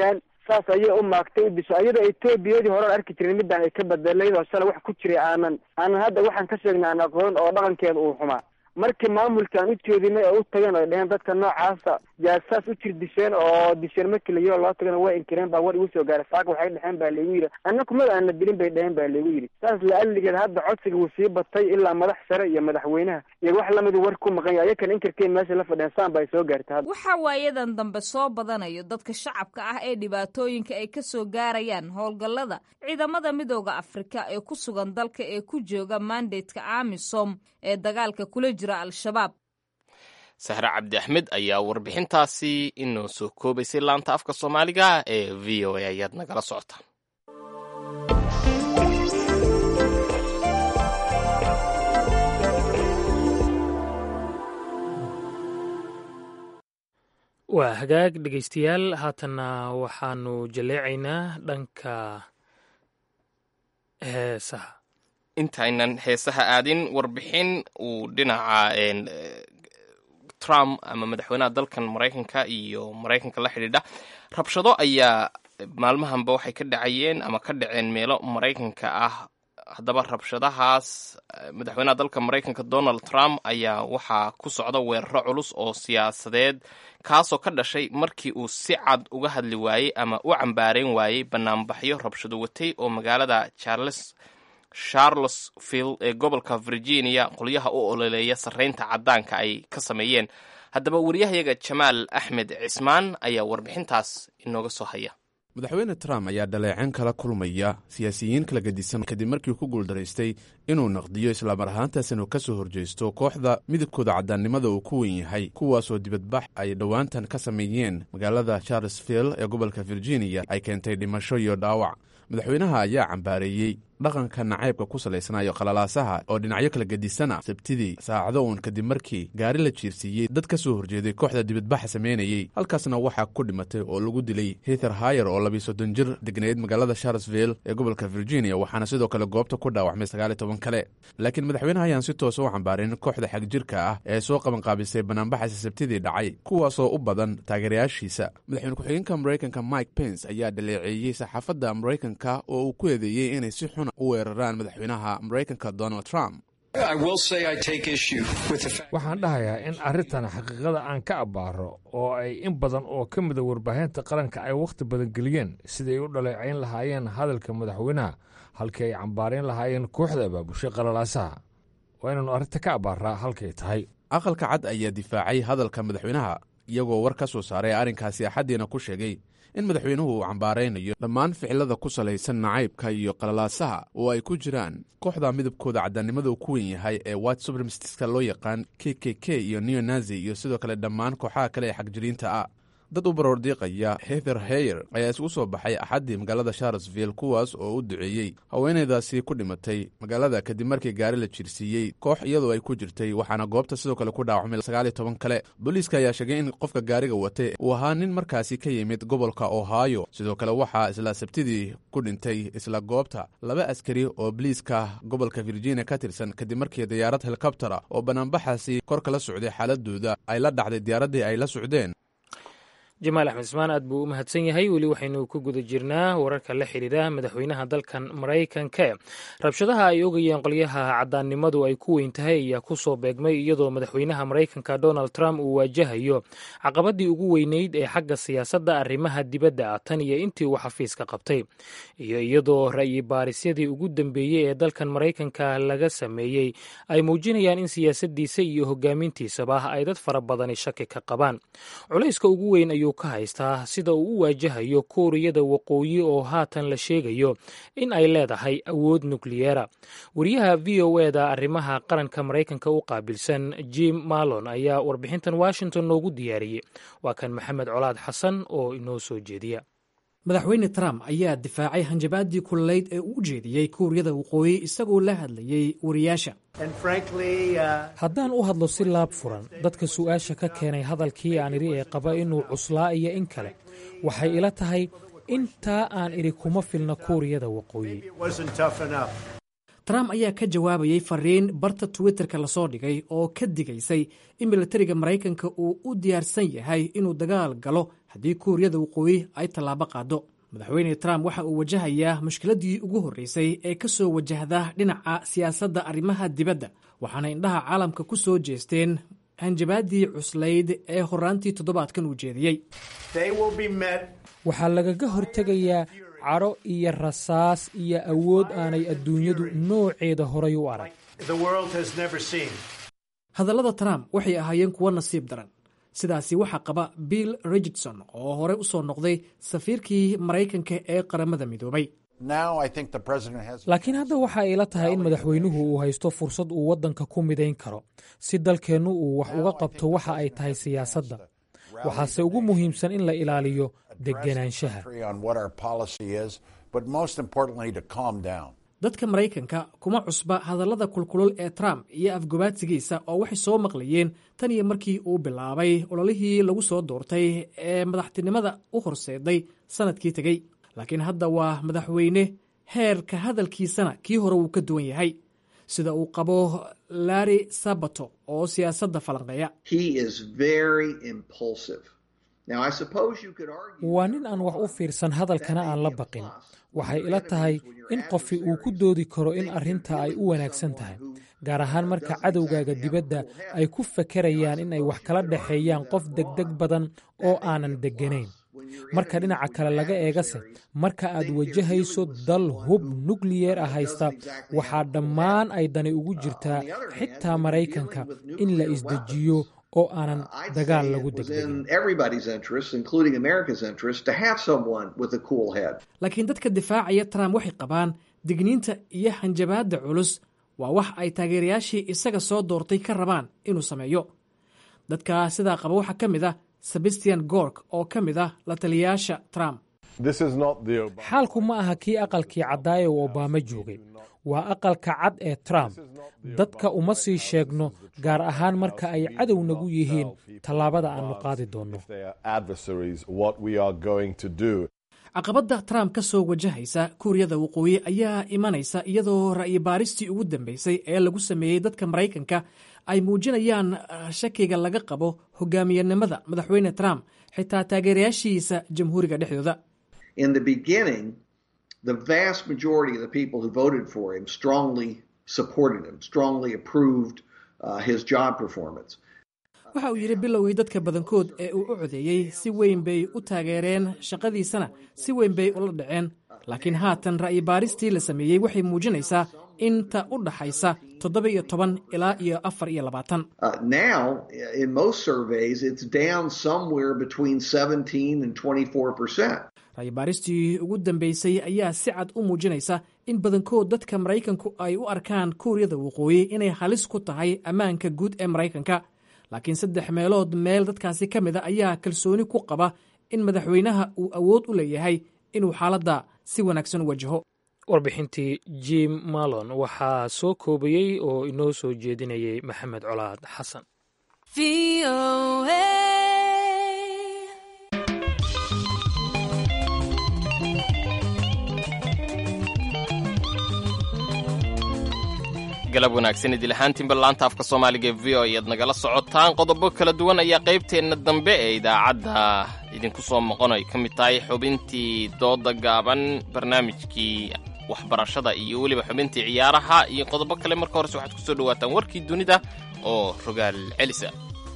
saas ayay u maagtay u disho iyadoo etoobiyadii horean arki jirin midaan ay ka bedelayd oo shalay wax ku jiray aanan aanan hadda waxaan ka sheegnay aan aqoon oo dhaqankeeda uu xumaa markii maamulkaan u jeedinay oo u tageen oo dheheen dadka noocaasa jaasaas u jir disheen oo disheen markii la yiro loo tagana waa inkireen baa war igu soo gaaray saaka waxay dheheen baa laygu yidhi anna kumada aana dilin bay dheheen baa laygu yidhi saas la-aligeed hadda codsiga wuu sii batay ilaa madax sare iyo madaxweynaha iyo wax lamida war ku maqan yahay ayakan inkirkeen meesha la fadheen saan ba ay soo gaartay hadda waxaa waayadan dambe soo badanayo dadka shacabka ah ee dhibaatooyinka ay ka soo gaarayaan howlgallada ciidamada midooda afrika ee ku sugan dalka ee ku jooga mandatka amisom ee dagaalka kula jira al-shabaab sahre cabdi axmed ayaa warbixintaasi inoo soo koobaysay laanta afka soomaaliga ee v o a ayaad nagala socotaan waa hagaag dhegaystayaal haatanna waxaanu jaleecaynaa dhanka heesaha intaynan heesaha aadin warbixin uu dhinaca trump ama madaxweynaha dalkan maraykanka iyo maraykanka la xidhiidha rabshado ayaa maalmahanba waxay ka dhacayeen ama ka dhaceen meelo maraykanka ah haddaba rabshadahaas madaxweynaha dalka maraykanka donald trump ayaa waxaa ku socda weeraro culus oo siyaasadeed kaasoo ka dhashay markii uu si cad uga hadli waayey ama u cambaarayn waayey banaanbaxyo rabshado watay oo magaalada charles charlottesville ee gobolka virginia qolyaha u ololeeya sarreynta caddaanka ay ka sameeyeen haddaba wariyahayaga jamaal axmed cismaan ayaa warbixintaas inooga soo haya madaxweyne trump ayaa dhaleeceen kala kulmaya siyaasiyiin kala gedisan kadib markii ku guuldaraystay inuu naqdiyo islaamar ahaantaas inuu ka soo horjeysto kooxda midabkooda caddaannimada uu ku wen yahay kuwaasoo dibadbax ay dhowaantan ka sameeyeen magaalada charlesville ee gobolka virginia ay keentay dhimasho iyo dhaawac madaxweynaha ayaa cambaareeyey dhaqanka nacaybka ku salaysnaayo qalalaasaha oo dhinacyo kala gedisana sabtidii saacado uun kadib markii gaari la jiirsiiyey dad ka soo horjeeday kooxda dibadbaxa samaynayey halkaasna waxaa ku dhimatay oo lagu dilay hither hayer oo labiyo soddon jir degnayd magaalada charlesville ee gobolka virginia waxaana sidoo kale goobta ku dhaawacmay sagaaliyo toban kale laakiin madaxweynaha ayaan si toosa u cambaarin kooxda xagjirka ah ee soo qabanqaabisay banaanbaxaasi sabtidii dhacay kuwaasoo u badan taageerayaashiisa madaxweyne ku-xigeenka maraykanka mike pence ayaa dhaleeceeyey saxaafadda maraykanka oo uu ku eedeeyey inay si xun u weeraraan madaxweynaha maraykanka donald trump waxaan dhahayaa in arrintan xaqiiqada aan ka abbaaro oo ay in badan oo ka mida warbaahinta qaranka ay wakhti badan geliyeen sidai ay u dhaleecayn lahaayeen hadalka madaxweynaha halkii ay cambaarayn lahaayeen kooxda abaabushay qalalaasaha waa inaannu arrinta ka abbaaraa halkay tahay aqalka cad ayaa difaacay hadalka madaxweynaha iyagoo war ka soo saaray arrinkaasi axaddiina ku sheegay in madaxweynuhu uu cambaaraynayo dhammaan ficilada ku salaysan nacaybka iyo qalalaasaha oo ay ku jiraan kooxda midabkooda caddaannimada uu ku wen yahay ee white supremestiska loo yaqaan k k k iyo neonazi iyo sidoo kale dhammaan kooxaha kale ee xagjiriinta ah dad u baroordiiqaya heather heyer ayaa isugu soo baxay axaddii magaalada charlesville kuwaas oo u duceeyey haweenaydaasi ku dhimatay magaalada kadib markii gaari la jiirsiiyey koox iyadoo ay ku jirtay waxaana goobta sidoo kale ku dhaawacmay sagaaliyo toban kale booliiska ayaa sheegay in qofka gaariga watay uu ahaa nin markaasi ka yimid gobolka ohio sidoo kale waxaa isla sabtidii ku dhintay isla goobta laba askari oo boliiska gobolka virginia ka tirsan kadib markii diyaarad helikobtera oo banaanbaxaasi kor kala socday xaaladooda ay la dhacday diyaaraddii ay la socdeen jamaal axmed ismaan aad buu u mahadsan yahay weli waxaynu ku guda jirnaa wararka la xidhiidha madaxweynaha dalkan maraykanka rabshadaha ay ogayeen qolyaha caddaannimadu ay ku weyn tahay ayaa ku soo beegmay iyadoo madaxweynaha maraykanka donald trump uu waajahayo caqabadii ugu weyneyd ee xagga siyaasadda arrimaha dibadda ah tan iyo intii uu xafiiska qabtay iyo iyadoo ra'yi baarisyadii ugu dambeeyey ee dalkan maraykanka laga sameeyey ay muujinayaan in siyaasaddiisa iyo hogaamintiisaba ay dad fara badani shaki ka qabaan culayska ugu weyn ayuu ka haystaa sida uu u waajahayo kuuriyada waqooyi oo haatan la sheegayo in ay leedahay awood nukliyeera wariyaha v o e da arrimaha qaranka maraykanka u qaabilsan jim malon ayaa warbixintan washington noogu diyaariyey waa kan maxamed colaad xasan oo inoo soo jeediya madaxweyne trump ayaa difaacay hanjabaadii kululeyd ee uu u jeediyey kuuriyada waqooyi isagoo la hadlayey wariyaasha haddaan u hadlo si laab furan dadka su'aasha ka keenay hadalkii aan idhi ee qaba inuu cuslaa iyo in kale waxay ila tahay intaa aan idhi kuma filna kuuriyada waqooyi trump ayaa ka jawaabayey fariin barta twitterka lasoo dhigay oo ka digaysay in milatariga maraykanka uu u diyaarsan yahay inuu dagaal galo haddii kuuriyada waqooyi ay tallaabo qaado madaxweyne trump waxa uu wajahayaa mushkiladdii ugu horreysay ee ka soo wajahda dhinaca siyaasadda arrimaha dibadda waxaana indhaha caalamka ku soo jeesteen hanjabaaddii cuslayd ee horaantii toddobaadkan uu jeediyey waxaa lagaga hortegayaa cadho iyo rasaas iyo awood aanay adduunyadu nooceeda horay u arag hadallada trump waxay ahaayeen kuwo nasiib daran sidaasi waxaa qaba bill richardson oo hore u soo noqday safiirkii maraykanka ee qaramada midoobay laakiin hadda waxa ay la tahay in madaxweynuhu uu haysto fursad uu waddanka ku midayn karo si dalkeennu uu wax uga qabto waxa ay tahay siyaasadda waxaase ugu muhiimsan in la ilaaliyo degenaanshaha dadka maraykanka kuma cusba hadallada kulkulul ee trump iyo afgobaadsigiisa oo waxay soo maqlayeen tan iyo markii uu bilaabay ololihii lagu soo doortay ee madaxtinimada u horseeday sannadkii tegey laakiin hadda waa madaxweyne heerka hadalkiisana kii hore wuu ka duwan yahay sida uu qabo larry sabato oo siyaasadda falanqeeya waa nin aan wax u fiirsan hadalkana aan la baqin waxay ila tahay in qofi uu ku doodi karo in arrinta ay u wanaagsan tahay gaar ahaan marka cadowgaaga dibadda ay ku fakerayaan in ay wax kala dhexeeyaan qof degdeg badan oo aanan degganayn marka dhinaca kale laga eegase marka aad wajahayso dal hub nukliyeer ah haysta waxaa dhammaan ay dani ugu jirtaa xitaa maraykanka in la isdejiyo oo aanan dagaal lagu laakiin dadka difaacaya trump waxay qabaan digniinta iyo hanjabaadda culus waa wax ay taageerayaashii isaga soo doortay ka rabaan inuu sameeyo dadka sidaa qaba waxaa ka mid ah sebastian gork oo ka mid ah la taliyayaasha trump xaalku ma aha kii aqalkii caddaaye uu obaama joogay waa aqalka cad ee trump dadka uma sii sheegno gaar ahaan marka ay cadow nagu yihiin tallaabada aannu qaadi doonno caqabadda trump ka soo wajahaysa kuuriyada waqooyi ayaa imanaysa iyadoo ra'yi baaristii ugu dambeysay ee lagu sameeyey dadka maraykanka ay muujinayaan shakiga laga qabo hogaamiyanimada madaxweyne trump xitaa taageerayaashiisa jamhuuriga dhexdooda the vast majority of the people who voted for him strongly supported him, strongly approved uh, his job performance. waxa uu yidhi bilowgii dadka badankood ee uu u codeeyey si weyn bay u taageereen shaqadiisana si weyn bay ula dhaceen laakiin haatan ra'yi baaristii la sameeyey waxay muujinaysaa inta u dhaxaysa toddoba iyo toban ilaa iyo afar iyo labaatan now in most surveys it's down somewhere between 17 and 24 percent ra'yi baaristii ugu dambeysay ayaa si cad u muujinaysa in badankood dadka maraykanku ay u arkaan kuuriyada waqooyi inay halis ku tahay ammaanka guud ee maraykanka laakiin saddex meelood meel dadkaasi ka mid a ayaa kalsooni ku qaba in madaxweynaha uu awood u leeyahay inuu xaaladda si wanaagsan u wajaho warbixintii jim malon waxaa soo koobayey oo inoo soo jeedinayay maxamed colaad xasan galab wanaagsan idil ahaantiinba laanta afka soomaaliga ee v o ayaad nagala socotaan qodobo kala duwan ayaa qaybteenna dambe ee idaacadda idinku soo moqon ay ka mid tahay xubintii dooda gaaban barnaamijkii waxbarashada iyo weliba xubintii ciyaaraha iyo qodobo kale marka horese waxaad ku soo dhawaataan warkii dunida oo rogaal celisa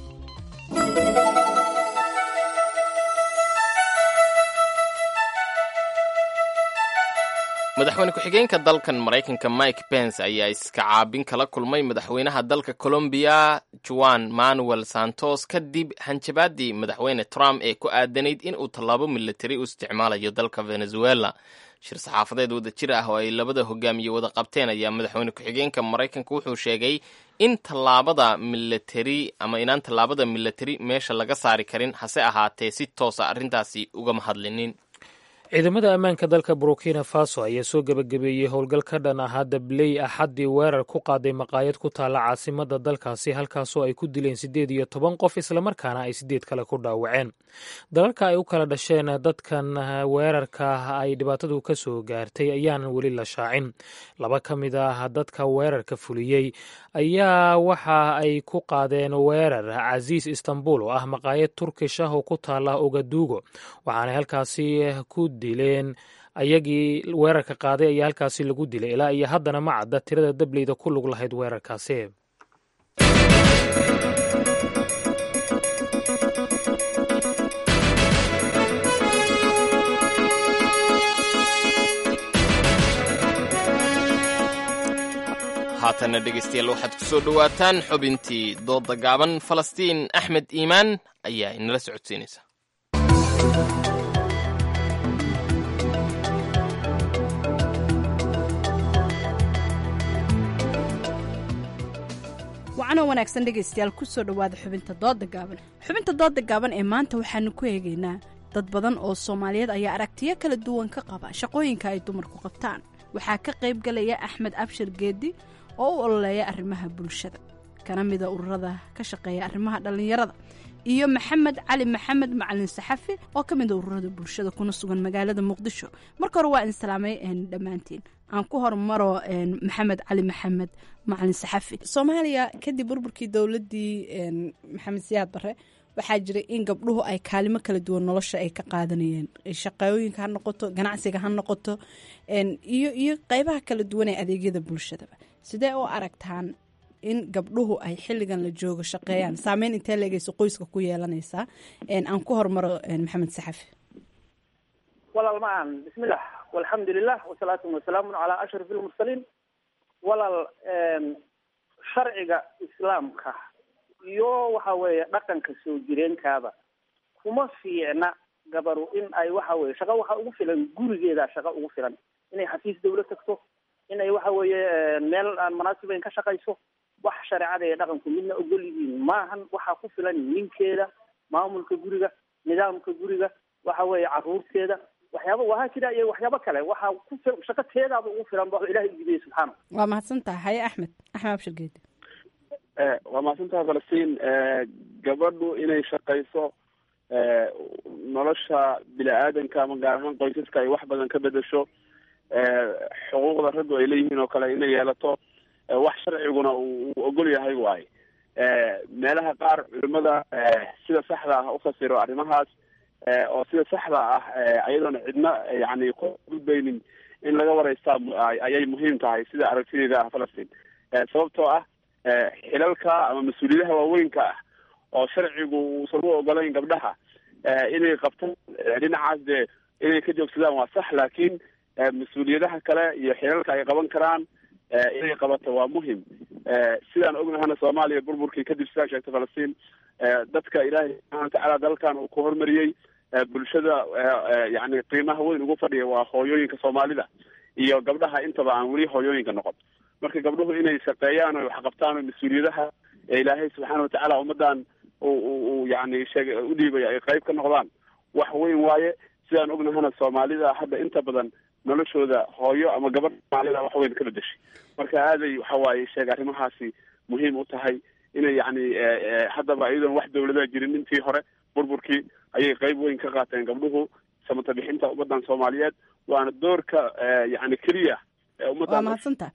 madaxweyne ku-xigeenka dalkan maraykanka mike pence ayaa iska caabin kala kulmay madaxweynaha dalka colombiya juan manuel santos kadib hanjabaadii madaxweyne trump ee ku aadanayd in uu tallaabo militari u isticmaalayo dalka venezuela shir saxaafadeed wada jir ah oo ay labada hogaamiye wada qabteen ayaa madaxweyne ku-xigeenka maraykanka wuxuu sheegay in tallaabada militari ama inaan tallaabada militari meesha laga saari karin hase ahaatee si toosa arrintaasi ugama hadlinin ciidamada ammaanka dalka burkina faso ayaa soo gebagabeeyey howlgal ka dhan ahaa dabley axaddii weerar ku qaaday maqaayad ku taalla caasimada dalkaasi halkaasoo ay ku dileen siddeed iyo toban qof islamarkaana ay siddeed kale ku dhaawaceen dalalka ay u kala dhasheen dadkan weerarka ay dhibaatadu ka soo gaartay ayaanan weli la shaacin laba ka mid ah dadka weerarka fuliyey ayaa waxa ay ku qaadeen weerar casiis istanbul oo ah maqaayad turkish ah oo ku taalla ogaduugo waxaanay halkaasi ku dileen ayagii weerarka qaaday ayaa halkaasi lagu dilay ilaa iyo haddana ma cadda tirada dableyda ku lug lahayd weerarkaasi haatanna dhegaystayaal waxaad ku soo dhowaataan xubintii doodda gaaban falastiin axmed iimaan ayaa inala socodsiinaysa wacanoo wanaagsan dhegaystayaal kusoo dhowaada xubinta dooda gaaban xubinta dooda gaaban ee maanta waxaanu ku eegaynaa dad badan oo soomaaliyeed ayaa aragtiyo kala duwan ka qaba shaqooyinka ay dumarku qabtaan waxaa ka qayb galaya axmed abshir geedi oo u ololeeya arrimaha bulshada kana mida ururada ka shaqeeya arrimaha dhallinyarada iyo maxamed cali maxamed macalin saxafi oo ka mida ururada bulshada kuna sugan magaalada muqdisho marka hore waa in salaamay dhammaantiin aan ku hormaro maxamed cali maxamed macalin saxafi soomaaliya kadib burburkii dowladii maxamed siyaad bare waxaa jiray in gabdhuhu ay kaalimo kala duwan nolosha ay ka qaadanayeen shaqooyinka ha noqoto ganacsiga ha noqoto iyo iyo qeybaha kala duwan ee adeegyada bulshadaba sidee u aragtaan in gabdhuhu ay xilligan la joogo shaqeeyaan saameyn intee leegeyso qoyska ku yeelanaysaa aan ku hormaro maxamed saxafi walaal macaan bismillah walxamdulilah wasalaatu wasalaamu calaa ashraf ilmursaliin walaal sharciga islaamka iyo waxa weeye dhaqanka soo jireenkaaba kuma fiicna gabaru in ay waxa weye shaqo waxa ugu filan gurigeeda shaqo ugu filan inay xafiis dawla tagto inay waxa weeye meel aan munaasibayn ka shaqayso wax shareecada iyo dhaqanku midna ogol yihiin maahan waxaa ku filan ninkeeda maamulka guriga nidaamka guriga waxa weeye caruurteeda waxyaaba wahaa jira iyo waxyaabo kale waxaa ku shaqo teedaaba ugu filan ba ilahay ugudiyay subxaana waa mahadsan tahay haye axmed axmed abshir geedi waa mahadsantaha falastiin gabadhu inay shaqayso nolosha bini-aadanka ama gaar ahaan qoysaska ay wax badan ka bedesho xuquuqda raggu ay leeyihiin oo kale inay yeelato wax sharciguna uu ogol yahay waaye meelaha qaar culimada sida saxda ah ufasiro arrimahaas oo sida saxda ah ayadoona cidna yani ku gudbaynin in laga waraystaa ayay muhiim tahay sida aragtideeda ah falastiin sababtoo ah xilalka ama mas-uuliyadaha waaweynka ah oo sharcigu uusan u ogolayn gabdhaha inay qabtaan dhinacaas dee inay ka joogsadaan waa sax laakiin mas-uuliyadaha kale iyo xilalka ay qaban karaan inay qabato waa muhim sidaan ognahana soomaaliya burburkii kadib sidaa sheegtay falastiin dadka ilaahay subxana watacaala dalkan uu ku hormariyey bulshada yani qiimaha weyn ugu fadhiya waa hooyooyinka soomaalida iyo gabdhaha intaba aan weli hooyooyinka noqon marka gabdhuhu inay shaqeeyaan o waxqabtaan oo mas-uuliyadaha ee ilaahay subxaana watacaala ummadan u yani sheeg u dhiibay ay qayb ka noqdaan wax weyn waaye sidaan ognahana soomaalida hadda inta badan noloshooda hooyo ama gabadh soomaalida wax weyn ka bedeshay marka aaday waxa waaye sheeg arrimahaasi muhiim u tahay inay yani haddaba iyadoon wax dawladaha jirin intii hore burburkii ayay qayb weyn ka qaateen gabdhuhu samata bixinta ummadan soomaaliyeed waana doorka yani keliya waa mahadsantaha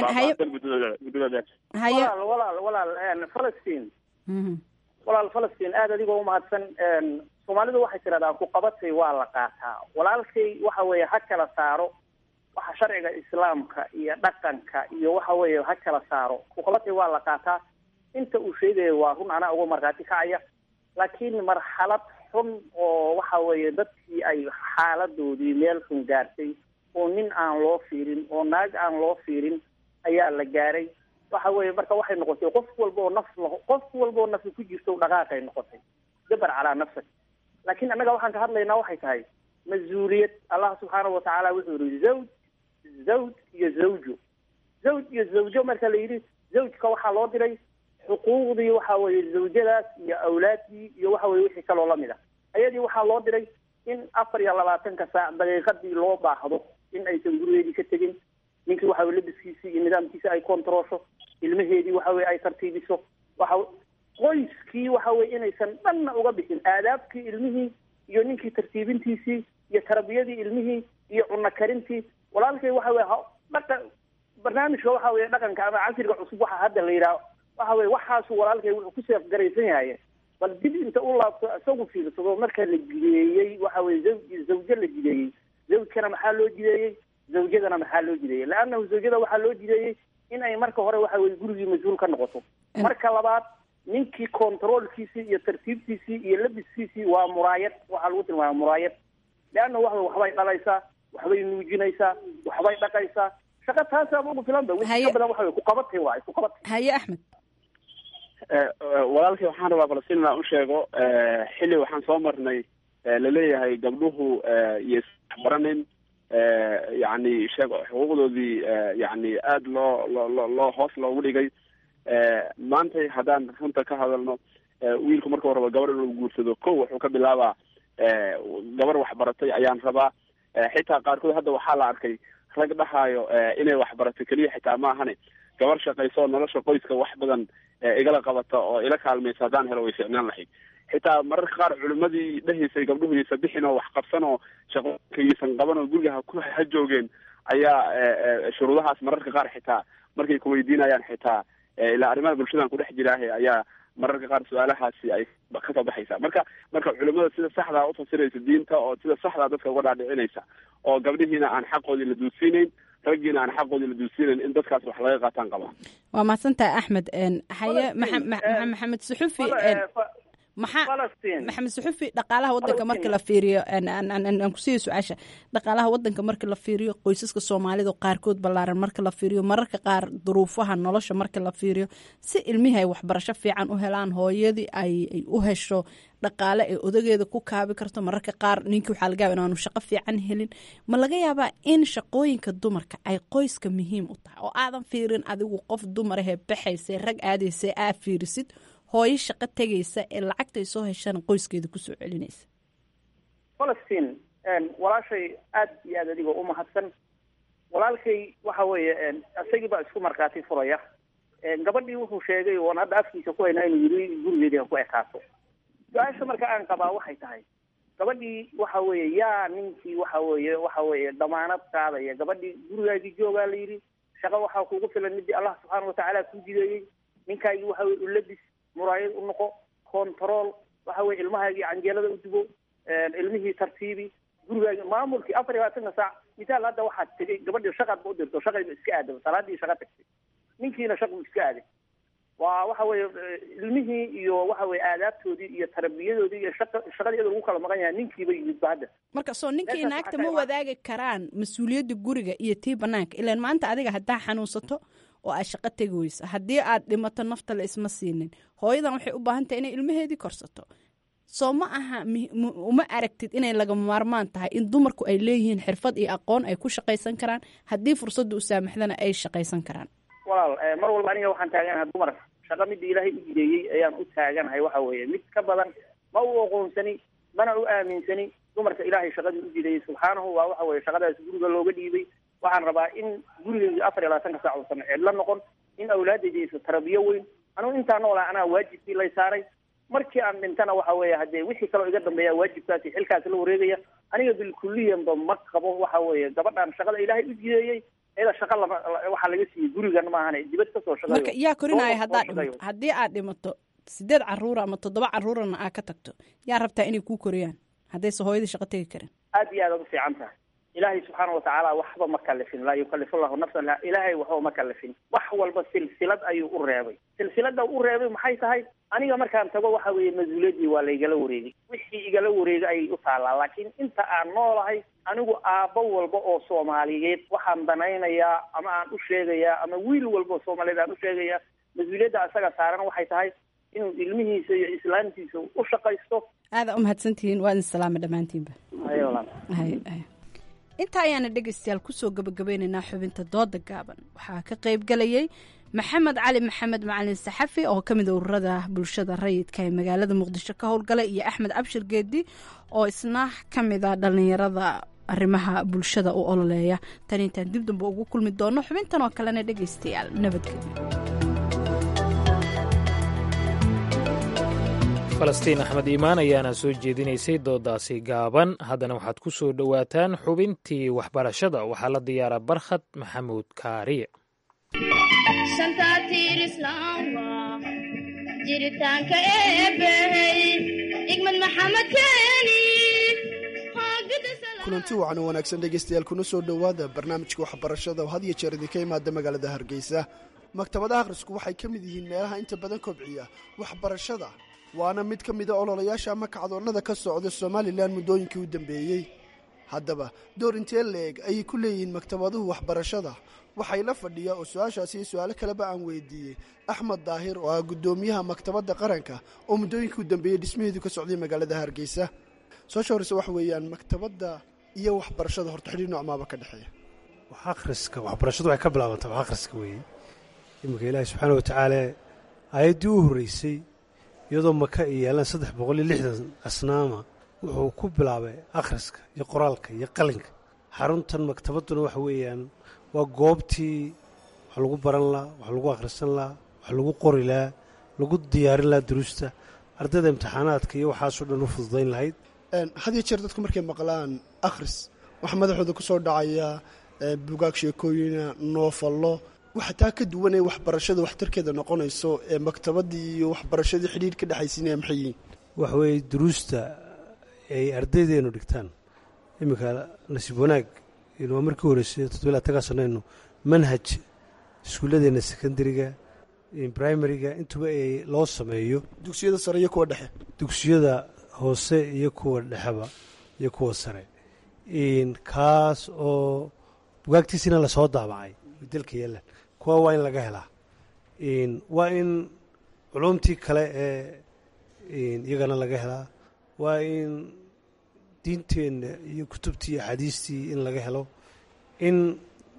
walaal walaal walaal falastiin walaal falastiin aada adigoo umahadsan soomaalidu waxay tirahdaan ku qabatay waa la qaataa walaalkay waxa weeye ha kala saaro waxa sharciga islaamka iyo dhaqanka iyo waxa weeye ha kala saaro ku qabatay waa la qaataa inta uu sheegaya waa run anaa uga markhaati kacaya laakiin marxalad xun oo waxa weeye dadkii ay xaaladoodii meel xun gaartay oo nin aan loo fiirin oo naag aan loo fiirin ayaa la gaaray waxa weeye marka waxay noqotay qof walba oo naf qof walba oo nafi ku jirto dhaqaaqay noqotay dabar calaa nafsak laakiin annaga waxaan ka hadlaynaa waxay tahay mas-uuliyad allah subxaanahu watacaala wuxuu yihi zawj zawj iyo zawjo zawj iyo zawjo marka la yidhi zawjka waxaa loo diray xuquuqdii waxa weeye zawjadaas iyo awlaaddii iyo waxa weye wixii kaloo lamid a ayadii waxaa loo diray in afar iyo labaatanka saac daqiiqadii loo baahdo in aysan gurigeedii ka tegin ninkii waxa weye labiskiisii iyo nidaamkiisi ay kontaroosho ilmaheedii waxa weye ay tartiibiso waxa qoyskii waxa weye inaysan dhanna uga bixin aadaabkii ilmihii iyo ninkii tartiibintiisii iyo tarbiyadii ilmihii iyo cunno karintii walaalkay waxa weye dhaqa barnaamijka waxa weye dhaqanka ama casriga cusub waxa hadda la yidhaha waxa weye waxaasu walaalkay wuxuu ku seef garaysan yahay bal dib inta u laabto isagu fiirsado marka la jideeyey waxa weye zawj zawjo la jideeyey zawjkana maxaa loo jideeyey zawjadana maxaa loo jideeyey leannahu zawjada waxaa loo jideeyey in ay marka hore waxa weye gurigii mas-uul ka noqoto marka labaad ninkii controolkiisii iyo tartiibtiisii iyo labiskiisii waa muraayad waxaa lagu tilmaama muraayad leanna wax waxbay dhalaysaa waxbay nuujinaysaa waxbay dhaqaysaa shaqa taasaaba ugu filan ba wixii ka badan waxa wey kuqabatay waay kuqabatay haye axmed walaalkii waxaan rabaa falastiin inaan u sheego xilli waxaan soo marnay laleeyahay gabdhuhu iyo isbaranin yani sheeg xuquuqdoodii yani aada loo loo loo hoos loogu dhigay maantay haddaan runta ka hadalno wiilku marka horeba gabar inuu guursado ko wuxuu ka bilaabaa gabar waxbaratay ayaan rabaa xitaa qaarkood hadda waxaa la arkay rag dhahaayo inay waxbarato keliya xitaa ma ahane gabar shaqayso nolosha qoyska wax badan igala qabata oo ila kaalmaysa haddaan helo way ficnaan lahayd xitaa mararka qaar culimadii dhahaysay gabdhuhu yaysa bixin oo wax qabsan oo shaqooyinka yaysan qaban oo guriga ha ku ha joogeen ayaa shuruudahaas mararka qaar xitaa markay kuweydiinayaan xitaa ilaa arrimaha bulshadan kudhex jiraahe ayaa mararka qaar su-aalahaasi ay kasoo baxaysa marka marka culimada sida saxdaa ufasiraysa diinta oo sida saxdaa dadka uga dhaadhicinaysa oo gabdhihiina aan xaqoodii la duudsiinayn raggiina aan xaqoodii la duudsiinayn in dadkaas wax laga qaataan qabaa waa mahadsantahay axmed haye maxamed suxufi maxaa maxamed suxufi dhaqaalaha wadanka marka la fiiriyo aan kusiiya su-aasha dhaqaalaha wadanka marka la fiiriyo qoysaska soomaalida qaarkood ballaaran marka la fiiriyo mararka qaar duruufaha nolosha marka la fiiriyo si ilmihii ay waxbarasho fiican u helaan hooyadii ay u hesho dhaqaale ay odageeda ku kaabi karto mararka qaar ninkii waxaa laga yaaba inaanu shaqo fiican helin ma laga yaabaa in shaqooyinka dumarka ay qoyska muhiim u tahay oo aadan fiirin adigu qof dumarahee baxaysa rag aadaysa aa fiirisid hooyo shaqo tegaysa ee lacagtay soo heshana qoyskeeda kusoo celinaysa falastiin walaashay aad iyo aad adigoo u mahadsan walaalkay waxa weeye isagii baa isku markhaati furaya gabadhii wuxuu sheegay oon hadda afkiisa ku haynaa inuu yiri gurigeedii ha ku ekaato su-aasha marka aan qabaa waxay tahay gabadhii waxa weeye yaa ninkii waxa weeye waxa weeye damaanad qaadaya gabadhii gurigaagii joogaa la yidhi shaqo waxaa kugu filan midii allah subxaana watacaala kuu jideeyey ninkaagii waxa weye ulabis muraayad u noqo control waxa weye ilmahaagii canjeelada u dubo ilmihii tartiibi gurigaagii maamulkii afar iyo labaatanka saac misaal hadda waxaad tegay gabadhii shaqaad ba u dirto shaqayba iska aadaba salaadii shaqa tagtay ninkiina shaqu iska aaday waa waxa weeye ilmihii iyo waxa weye aadaabtoodii iyo tarbiyadoodii iyo shaqa shaqadii iyadoo lagu kala maqan yahay ninkiiba yimidba hadda marka soo ninkii naagta ma wadaagi karaan mas-uuliyadda guriga iyo tii banaanka ilaan maanta adiga haddaa xanuunsato oo aad shaqo tegi weyso haddii aad dhimato nafta la isma siinin hooyadan waxay u baahan tahay inay ilmaheedii korsato soo ma aha uma aragtid inay lagama maarmaan tahay in dumarku ay leeyihiin xirfad iyo aqoon ay ku shaqaysan karaan haddii fursadda u saamaxdana ay shaqaysan karaan walaal mar walba aniga waxaan taaganahay dumar shaqa midii ilaahay u jideeyey ayaan u taaganahay waxa weeye mid ka badan ma u aqoonsani mana u aaminsani dumarka ilaahay shaqadii u jideeyey subxaanahu waa waxa weye shaqadaas guriga looga dhiibay waxaan rabaa in gurigeyga afar iyo labaatanka saac uusan cidlo noqon in awlaadayda aysa tarabiyo weyn anugu intaa noolaa anaa waajibkii lay saaray markii aan dhintana waxa weeye haddee wixii kaloo iga dambeeya waajibkaasi xilkaasi la wareegaya aniga bilkuliyanba ma qabo waxa weeye gabadhan shaqada ilaahay u jideeyey iyada shaqa lama waxaa laga siiyey gurigan maahane dibad kasoo shaqeeyo marka yaa korinaya haddaad dhimato haddii aad dhimato sideed caruura ama toddoba caruurana aad ka tagto yaa rabtaa inay kuu koriyaan haddayse hooyadii shaqo tegi karin aad iyo aad aad u fiican tahay ilaahay subxaana watacaala waxba ma kalifin laa yukalifu llahu nafsan la ilaahay waxba ma kalifin wax walba silsilad ayuu u reebay silsilada u reebay maxay tahay aniga markaan tago waxa weeye mas-uuliyaddii waa laygala wareegay wixii igala wareegay ayay u taallaa laakiin inta aan noolahay anigu aabbo walba oo soomaaliyeed waxaan danaynayaa ama aan u sheegayaa ama wiil walba oo soomaaliyeed aan u sheegayaa mas-uuliyadda asaga saaran waxay tahay inuu ilmihiisa iyo islaamtiisa u shaqaysto aada u mahadsantihiin waa idin salaama dhammaantiinba inta ayaana dhegaystayaal kusoo gabagabeynaynaa xubinta dooda gaaban waxaa ka qayb galayay maxamed cali maxamed macalin saxafi oo ka mid a ururada bulshada rayidka ee magaalada muqdisho ka howlgalay iyo axmed cabshir geedi oo isna ka mid a dhallinyarada arrimaha bulshada u ololeeya tan intaan dib damba ugu kulmi doono xubintan oo kalena dhegaystayaal nabadgelyo falastiin axmed iimaan ayaana soo jeedinaysay doodaasi gaaban haddana waxaad ku soo dhowaataan xubintii waxbarashada waxaa la diyaaraa barkhad maxamuud kaariye jiritaanka eebbahey igmad maxamed keeni kulanti wacan oo wanaagsan dhegaystayaal kuna soo dhowaada barnaamijka waxbarashada oo had iyo jeer idinka imaada magaalada hargeysa maktabadaha akhrisku waxay ka mid yihiin meelaha inta badan kobciya waxbarashada waana mid ka mida ololayaasha ama kacdoonnada ka socda somalilan muddooyinkii u dambeeyey haddaba door intee la-eg ayay ku leeyihiin maktabaduhu waxbarashada waxay la fadhiya oo su-aashaasi iyo su-aalo kaleba aan weydiiyey axmed daahir oo ah guddoomiyaha maktabadda qaranka oo muddooyinkii u dambeeyey dhismaheedu ka socday magaalada hargeysa soo horeyse waxa weeyaan maktabadda iyo waxbarashada horta xidhiir noocmaaba ka dhexeeya wax akhriska waxbarashadu waxay ka bilaabantaa wax akhriska weeye iminka ilaahi subxaana wa tacaala aayaddii u horreysay iyadoo maka ay yaalaan saddex boqol iyo lixdan asnaama wuxuu ku bilaabay akhriska iyo qoraalka iyo qalinka xaruntan maktabadduna waxa weeyaan waa goobtii wax lagu baran laha wax lagu akhrisan laha wax lagu qori laha lagu diyaarin laha duruusta ardayda imtixaanaadka iyo waxaasoo dhan u fududayn lahayd had iyo jeer dadku markay maqlaan akhris waxaa madaxooda ku soo dhacaya bugaag sheekooyina noofallo waxa taa ka duwan ee waxbarashada waxtarkeeda noqonayso ee maktabaddii iyo waxbarashadii xidhiir ka dhexaysiinaya maxay yihiin waxa weeye duruusta ay ardaydeenu dhigtaan iminka nasiib wanaag waa markii horreysay toddobiy labatanka sanaynu manhaj iskuulladeenna secondariga primariga intuba ay loo sameeyo dugsiyada sare iyo kuwa dhexe dugsiyada hoose iyo kuwa dhexeba iyo kuwa sare kaas oo bugaagtiisina lasoo daabacay dalka yaalan kuwa waa in laga helaa waa in culumtii kale ee iyagana laga helaa waa in diinteenna iyo kutubtii iyo axaadiistii in laga helo in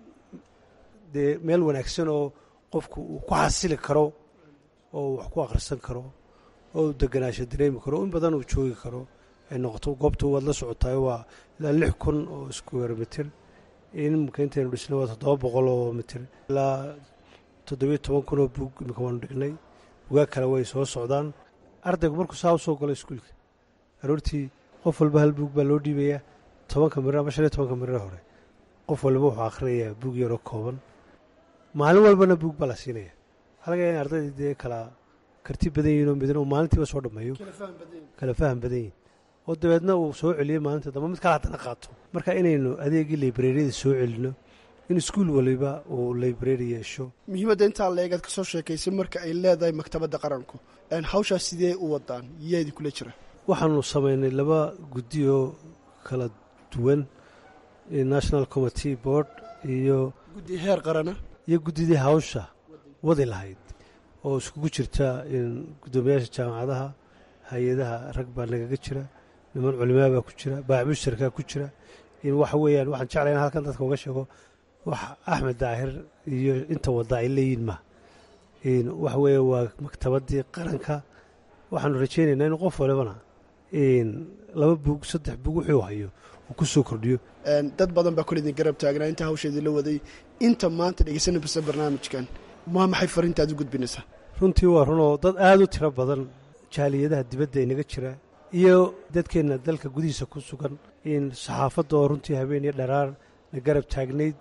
dee meel wanaagsan oo qofku uu ku xasili karo oo wax ku akhrisan karo oo deganaasho dareemi karo in badan uu joogi karo ay noqoto goobta waad la socotaay waa ilaa lix kun oo square mitir imika intaynu dhisnay waa toddoba boqol oo mitir ilaa toddobiyo toban kun oo bug imika waanu dhignay bugaag kale way soo socdaan ardaygu markuu saa usoo galo iskuulka aroortii qof walba hal buug baa loo dhiibayaa tobanka mirir ama shan iyo tobanka mirir hore qof walba wuxuu akhrinayaa buug yaroo kooban maalin walbana buug baa la siinaya halga in ardaydii dee kala karti badan yihin oo midna uu maalintiiba soo dhammeeyo kala faham badan yihin oo dabeedna uu soo celiyey maalinta dambe mid kale haddana qaato marka inaynu adeegii librariyada soo celino in iskuul waliba uu library yeesho muhiimadda intaa leegaad ka soo sheekaysay marka ay leedahay maktabadda qaranku hawshaas sidee u wadaan yaa idinkula jira waxaanu samaynay laba guddi oo kala duwan national committee board iyo guddi heer qarana iyo guddidii hawsha wadi lahayd oo iskugu jirta guddoomiyaasha jaamacadaha hay-adaha rag baa nagaga jira niman culimaa baa ku jira baacmushtarkaa ku jira waxa weeyaan waxaan jeclay in halkan dadka uga sheego wax axmed daahir iyo inta wadda ay leeyihin ma waxa weeye waa maktabaddii qaranka waxaanu rajaynaynaa in qof walibana laba bug saddex bug wuxuu hayo uu ku soo kordhiyo dad badan baa kolidin garab taagnaa inta hawsheedii la waday inta maanta dhegeysanaysa barnaamijkan maa maxay fariintaad u gudbinaysaa runtii waa runoo dad aada u tiro badan jaaliyadaha dibadda inaga jira iyo dadkeenna dalka gudihiisa ku sugan in saxaafadda oo runtii habeen iyo dharaar na garab taagnayd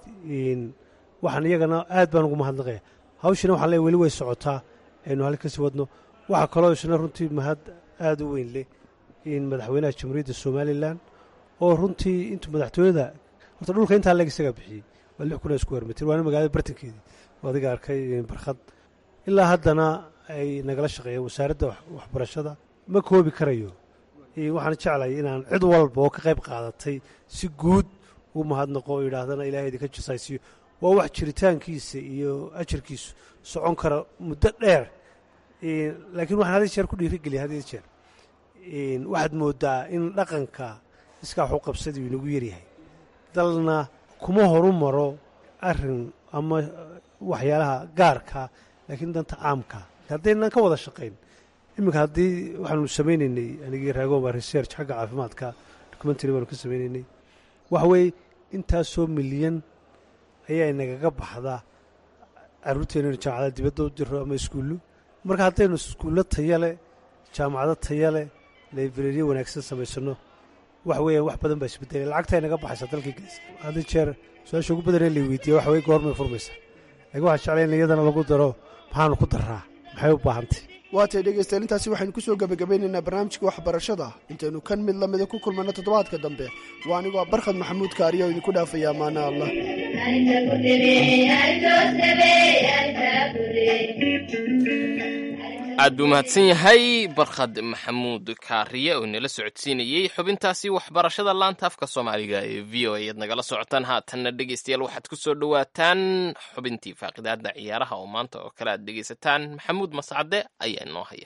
waxaan iyagana aad baan ugu mahadnaqaya hawshina waxaan leey weli way socotaa aynu halka kasii wadno waxaa kaloo isna runtii mahad aada u weyn leh in madaxweynaha jamhuuriyadda somalilan oo runtii intuu madaxtooyada horta dhulka intaa leeg isagaa bixiyey waa lix kun oo isku hermitir waana magaalada bartankeedii adiga arkay barkhad ilaa haddana ay nagala shaqeeyeen wasaaradda waxbarashada ma koobi karayo waxaan jeclay inaan cid walba oo ka qayb qaadatay si guud u mahadnaqo oo yidhaahdana ilahay idinka jasaysiyo waa wax jiritaankiisa iyo ajarkiisu socon kara muddo dheer laakiin waxaan had jeer ku dhiirigeliya had jeer waxaad moodaa in dhaqanka iskaa waxu qabsadii inagu yaryahay dalna kuma horu maro arin ama waxyaalaha gaarka laakiin danta caamka haddaynan ka wada shaqayn iminka haddii waxaanu samaynaynay anigii raagoba research xagga caafimaadka documentary baanu ka samaynaynay waxa weeye intaasoo milyan ayaa inagaga baxda caruurteena inu jaamacada dibadda u diro ama iskuullo marka haddaynu iskuullo taya leh jaamacado taya leh librariya wanaagsan samaysano waxa weeyaan wax badan baa isbedelay lacagta inaga baxaysa dalkii gees hadda jeer su-aasha ugu badan ee la weydiiya waxa weye goormay furmaysa laakiin waxaa jeclay in iyadana lagu daro maxaanu ku daraa maxay u baahantay waatay dhegaystayaal intaasi waxaynu kusoo gebagabeynaynaa barnaamijka waxbarashada intaynu kan mid lamida ku kulmanno toddobaadka dambe waa anigoo barkhad maxamuud kaariya oo idinku dhaafaya amaana allah aad buu mahadsan yahay barkhad maxamuud kaariye oo inala socodsiinayey xubintaasi waxbarashada laanta afka soomaaliga ee v o a ayaad nagala socotaan haatanna dhegeystayaal waxaad ku soo dhowaataan xubintii faaqidaada ciyaaraha oo maanta oo kale aad dhegeysataan maxamuud mascade ayaa inoo haya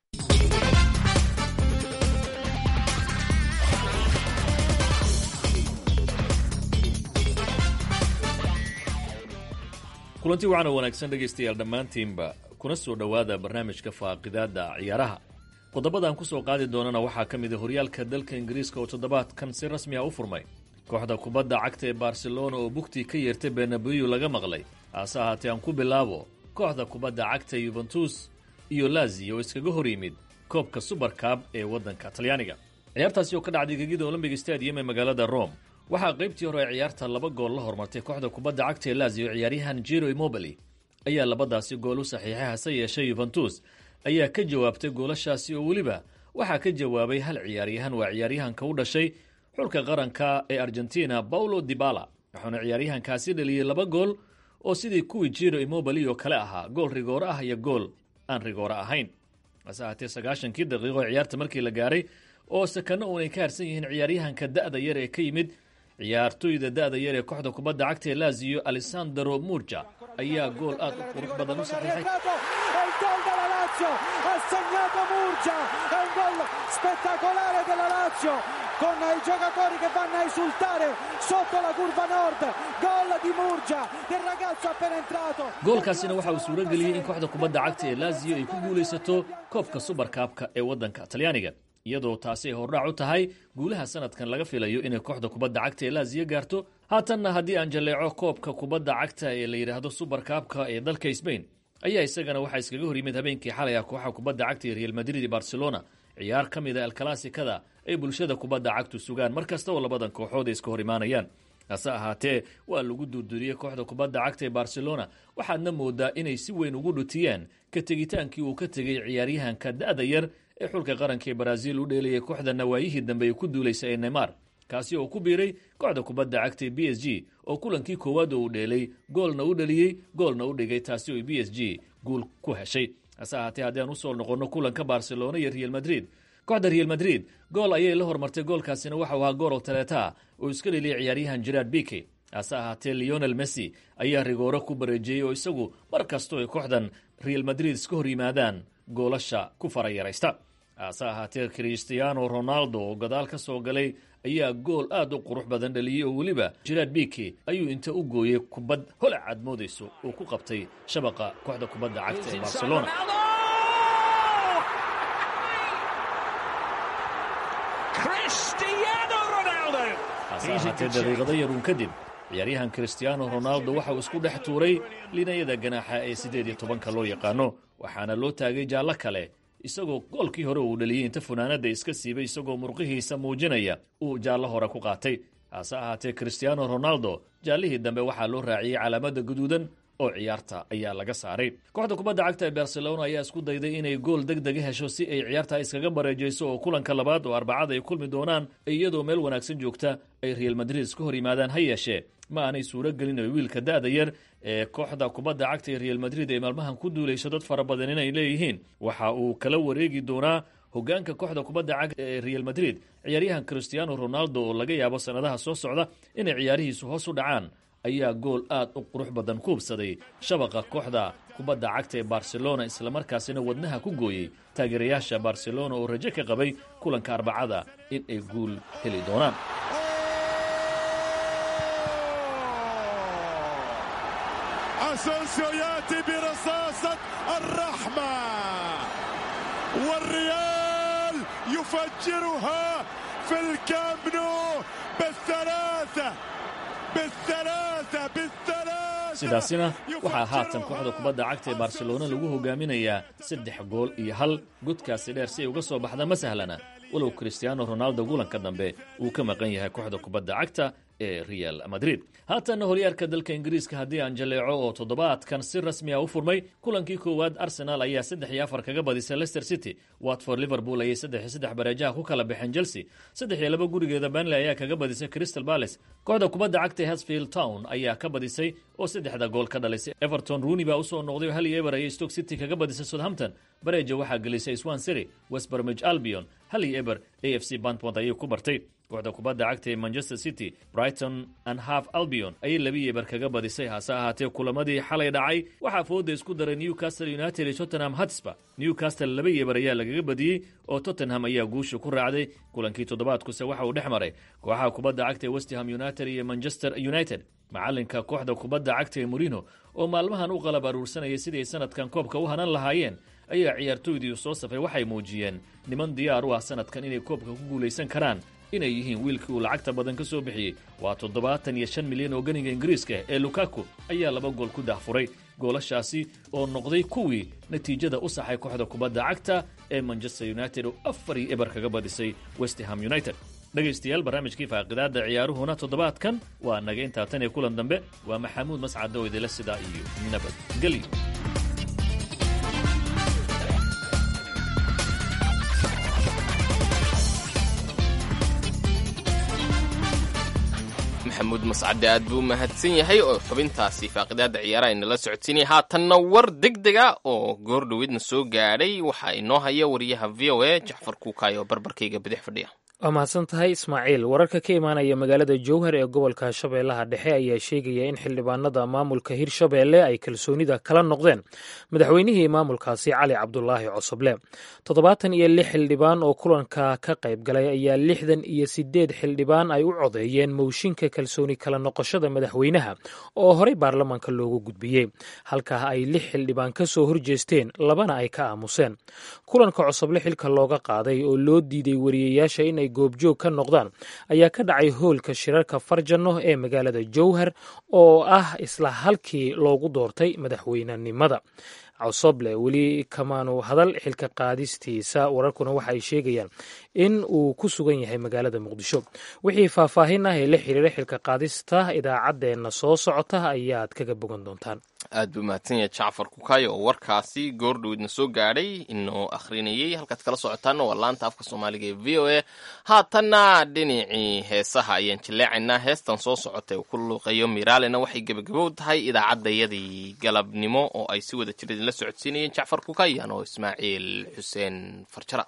kulanti wacan oo wanaagsan dhegaystayaal dhammaantiinba kuna soo dhowaada barnaamijka faaqidaada ciyaaraha qodobadan ku soo qaadi doonana waxaa ka mid a horyaalka dalka ingiriiska oo toddobaadkan si rasmi ah u furmay kooxda kubadda cagta ee barcelona oo bugtii ka yeertay benabiyu laga maqlay haase ahaatee aan ku bilaabo kooxda kubadda cagta yuventus iyo lazi oo iskaga hor yimid koobka subarkab ee waddanka talyaaniga ciyaartaasi oo ka dhacday gegida olombiga stadium ee magaalada rome waxaa qaybtii hore ee ciyaarta laba gool la hormartay kooxda kubadda cagta ee lazi oo ciyaaryahan jiro imobili ayaa labadaasi gool u saxiixay hase yeeshee yuventus ayaa ka jawaabtay goolashaasi oo weliba waxaa ka jawaabay hal ciyaaryahan waa ciyaaryahanka u dhashay xulka qaranka ee argentina paulo dibala wuxuuna ciyaaryahankaasi dhaliyey laba gool oo sidii kuwii jiro imobili oo kale ahaa gool rigooro ah iyo gool aan rigooro ahayn hase ahaatee sagaashankii daqiiqo ciyaarta markii la gaaray oo sakano uunay ka harsan yihiin ciyaaryahanka da'da yar ee ka yimid ciyaartoyda da'da yar ee kooxda kubadda cagta ee laziyo alessandro murja ayaa gool aad u qurux badan u saxiixay ha segnato Murgia è un gol spettacolare della Lazio con i giocatori che vanno a esultare sotto la curva nord gol di Murgia del ragazzo appena entrato goolkaasina waxa uu suuro geliyey in kooxda kubadda cagta ee laziyo ay ku guulaysato koobka subarkaabka ee waddanka talyaaniga iyadoo taasi ay hordhac u tahay guulaha sanadkan laga filayo inay kooxda kubadda cagta ee laziyo gaarto haatanna haddii aan jalleeco koobka kubadda cagta ee la yidhaahdo subarkaabka ee dalka sbain ayaa isagana waxaa iskaga hor yimid habeenkii xalay ah kooxa kubadda cagta ee real madrid iyo barcelona ciyaar ka mid a alkalaasikada ay bulshada kubadda cagtu sugaan mar kasta oo labadan kooxood ay iska hor imaanayaan hase ahaatee waa lagu durduriyey kooxda kubadda cagta ee barcelona waxaadna moodaa inay si weyn ugu dhutiyeen ka tegitaankii uu ka tegey ciyaaryahanka da'da yar ee xulka qaranka ee baraaziil u dheelayay kooxda nawaayihii dambe ay ku duulaysa ee neymar kaasi oo ku biiray kooxda kubadda cagta ee b s g oo kulankii koowaad oo uu dheelay goolna u dhaliyey goolna u dhigay taasi oo b s g guul ku heshay hase ahaatee haddii aan usoo noqonno kulanka barcelona iyo real madrid kooxda real madrid gool ayay la hormartay goolkaasina waxau ahaa goorol taleeta oo iska dheliyay ciyaaryahan gerard bike hase ahaatee leonel messi ayaa rigooro ku bareejiyey oo isagu mar kastoo ay kooxdan real madrid iska hor yimaadaan goolasha ku farayaraysta hase ahaatee christiano ronaldo oo gadaal ka soo galay ayaa gool aad u qurux badan dhaliyey oo weliba gerard bike ayuu inta u gooyey kubad holac aad moodayso uu ku qabtay shabaqa kooxda kubadda cagta ee barcelona hase ahaatee daqiiqado yaruun kadib ciyaaryahan christiano ronaldo waxa uu isku dhex tuuray linayada ganaaxa ee siddeed iyo tobanka loo yaqaano waxaana loo taagay jaallo kale isagoo goolkii hore uu dhaliyey inta funaanadda iska siibay isagoo murqihiisa muujinaya uu jaallo hore ku qaatay hase ahaatee christiano ronaldo jaallihii dambe waxaa loo raaciyey calaamadda guduudan oo ciyaarta ayaa laga saaray kooxda kubadda cagta ee barcelona ayaa isku dayday inay gool deg dega hesho si ay ciyaarta iskaga bareejayso oo kulanka labaad oo arbacada ay kulmi doonaan iyadoo meel wanaagsan joogta ay real madrid iska hor yimaadaan ha yeeshee ma aanay suuro gelin oo wiilka da'da yar ee kooxda kubadda cagta ee real madrid ay maalmahan ku duulayso dad fara badan inay leeyihiin waxa uu kala wareegi doonaa hogaanka kooxda kubadda cagta ee real madrid ciyaaryahan christiano ronaldo oo laga yaabo sannadaha soo socda inay ciyaarihiisu hoos u dhacaan ayaa gool aad u qurux badan ku hubsaday shabaqa kooxda kubadda cagta ee barcelona islamarkaasina wadnaha ku gooyey taageerayaasha barcelona oo rajo ka qabay kulanka arbacada in ay guul heli doonaan اسونسيو ياتي برصاصة الرحمة والريال يفجرها في الكامب نو بالثلاثة بالثلاثة بالثلاثة sidaasina waxaa haatan kooxda kubadda cagta ee barcelona lagu hogaaminayaa saddex gool iyo hal godkaasi dheer si ay uga soo baxda ma sahlana walow christiano ronaldo gulanka dambe uu ka maqan yahay kooxda kubadda cagta ee real madrid haatanna holyaarka dalka ingiriiska haddii aan jaleeco oo toddobaadkan si rasmi a u furmay kulankii koowaad arsenal ayaa saddex iyo afar kaga badisay leicester city watford liverpool ayay saddex iyo saddex bareejaha ku kala baxeen chelsea saddex iyo laba gurigeeda banley ayaa kaga badisay crystal palace kooxda kubadda cagta hasfield town ayaa ka badisay oo saddexda gool ka dhalisay everton rooney baa usoo noqday oo hal iyo eber ayay stoke city kaga badisay southampton bareeja waxaa gelisay swan city west bromwich albion hal iyo eber a f c bantmont ayay ku bartay kooxda kubadda cagta ee manchester city brighton and half albion ayay labi eber kaga badisay hase ahaatee kulamadii xalay dhacay waxaa fooda isku daray newcastle united iyo tottenham hotspur newcastle laba eber ayaa lagaga badiyey oo tottenham ayaa guusha ku raacday kulankii toddobaadkuse waxa uu dhex maray kooxaha kubadda cagta ee westham united iyo manchester united macalinka kooxda kubadda cagta ee morino oo maalmahan u qalab aruursanayay sidii sanadkan koobka u hanan lahaayeen ayaa ciyaartooydii soo safay waxay muujiyeen niman diyaar u ah sanadkan inay koobka ku guulaysan karaan inay yihiin wiilkii uu lacagta badan ka soo bixiyey waa toddobaatan iyo shan milyan oo ganiga ingiriiska ee lukaku ayaa laba gool ku daahfuray goolashaasi oo noqday kuwii natiijada u saxay kooxda kubadda cagta ee manchester united oo afar iyo eber kaga badisay westham united dhegaystayaal barnaamijkii faaqidaada ciyaaruhuna toddobaadkan waa naga intaa tan iyo kulan dambe waa maxamuud mascad oo idila sidaa iyo nabadgelyo maxamuud mascade aad buu mahadsan yahay oo xubintaasi faaqidaada ciyaaraha inala socodsiinaya haatanna war deg dega oo goor dhoweedna soo gaadhay waxaa inoo haya wariyaha v o a jacfar kuukaay oo barbarkayga bidix fadhiya waa mahadsan tahay ismaaciil wararka ka imaanaya magaalada jowhar ee gobolka shabeellaha dhexe ayaa sheegaya in xildhibaanada maamulka hirshabeelle ay kalsoonida kala noqdeen madaxweynihii maamulkaasi cali cabdulaahi cosoble toddobaatan iyo lix xildhibaan oo kulanka ka qayb galay ayaa lixdan iyo sideed xildhibaan ay u codeeyeen mowshinka kalsooni kala noqoshada madaxweynaha oo horey baarlamaanka loogu gudbiyey halkaa ay lix xildhibaan ka soo horjeesteen labana ay ka aamuseen kulanka cosoble xilka looga qaaday oo loo diiday wariyayaasha inay goobjoog ka noqdaan ayaa ka dhacay hoolka shirarka farjano ee magaalada jowhar oo ah isla halkii loogu doortay madaxweynenimada cosoble weli kamaanu hadal xilka qaadistiisa wararkuna waxa ay sheegayaan in uu ku sugan yahay magaalada muqdisho wixii faahfaahin ah ee la xiriira xilka qaadista idaacaddeenna soo socota ayaad kaga bogan doontaan aad buu mahadsan yahay jacfar kukaayo oo warkaasi goordhoweedna soo gaadhay inoo akhrinayey halkaad kala socotaana waa laanta afka soomaaliga ee v o a haatanna dhinacii heesaha ayaan jilleecaynaa heestan soo socota uu ku luuqeeyo miraalena waxay gebagabow tahay idaacaddayadii galabnimo oo ay si wada jira idinla socodsiinayeen jacfar kukayan oo ismaaciil xuseen farjara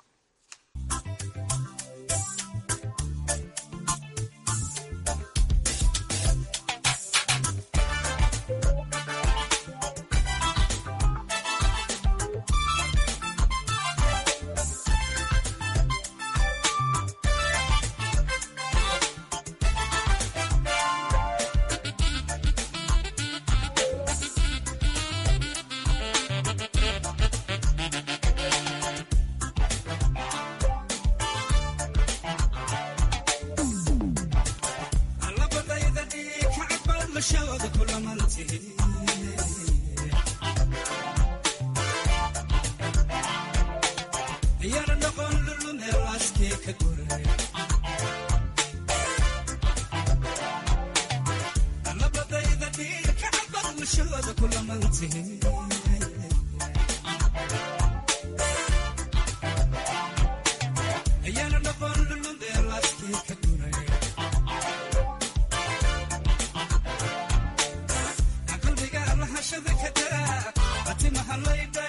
qalbiga lahashada ka daa atimaha laydha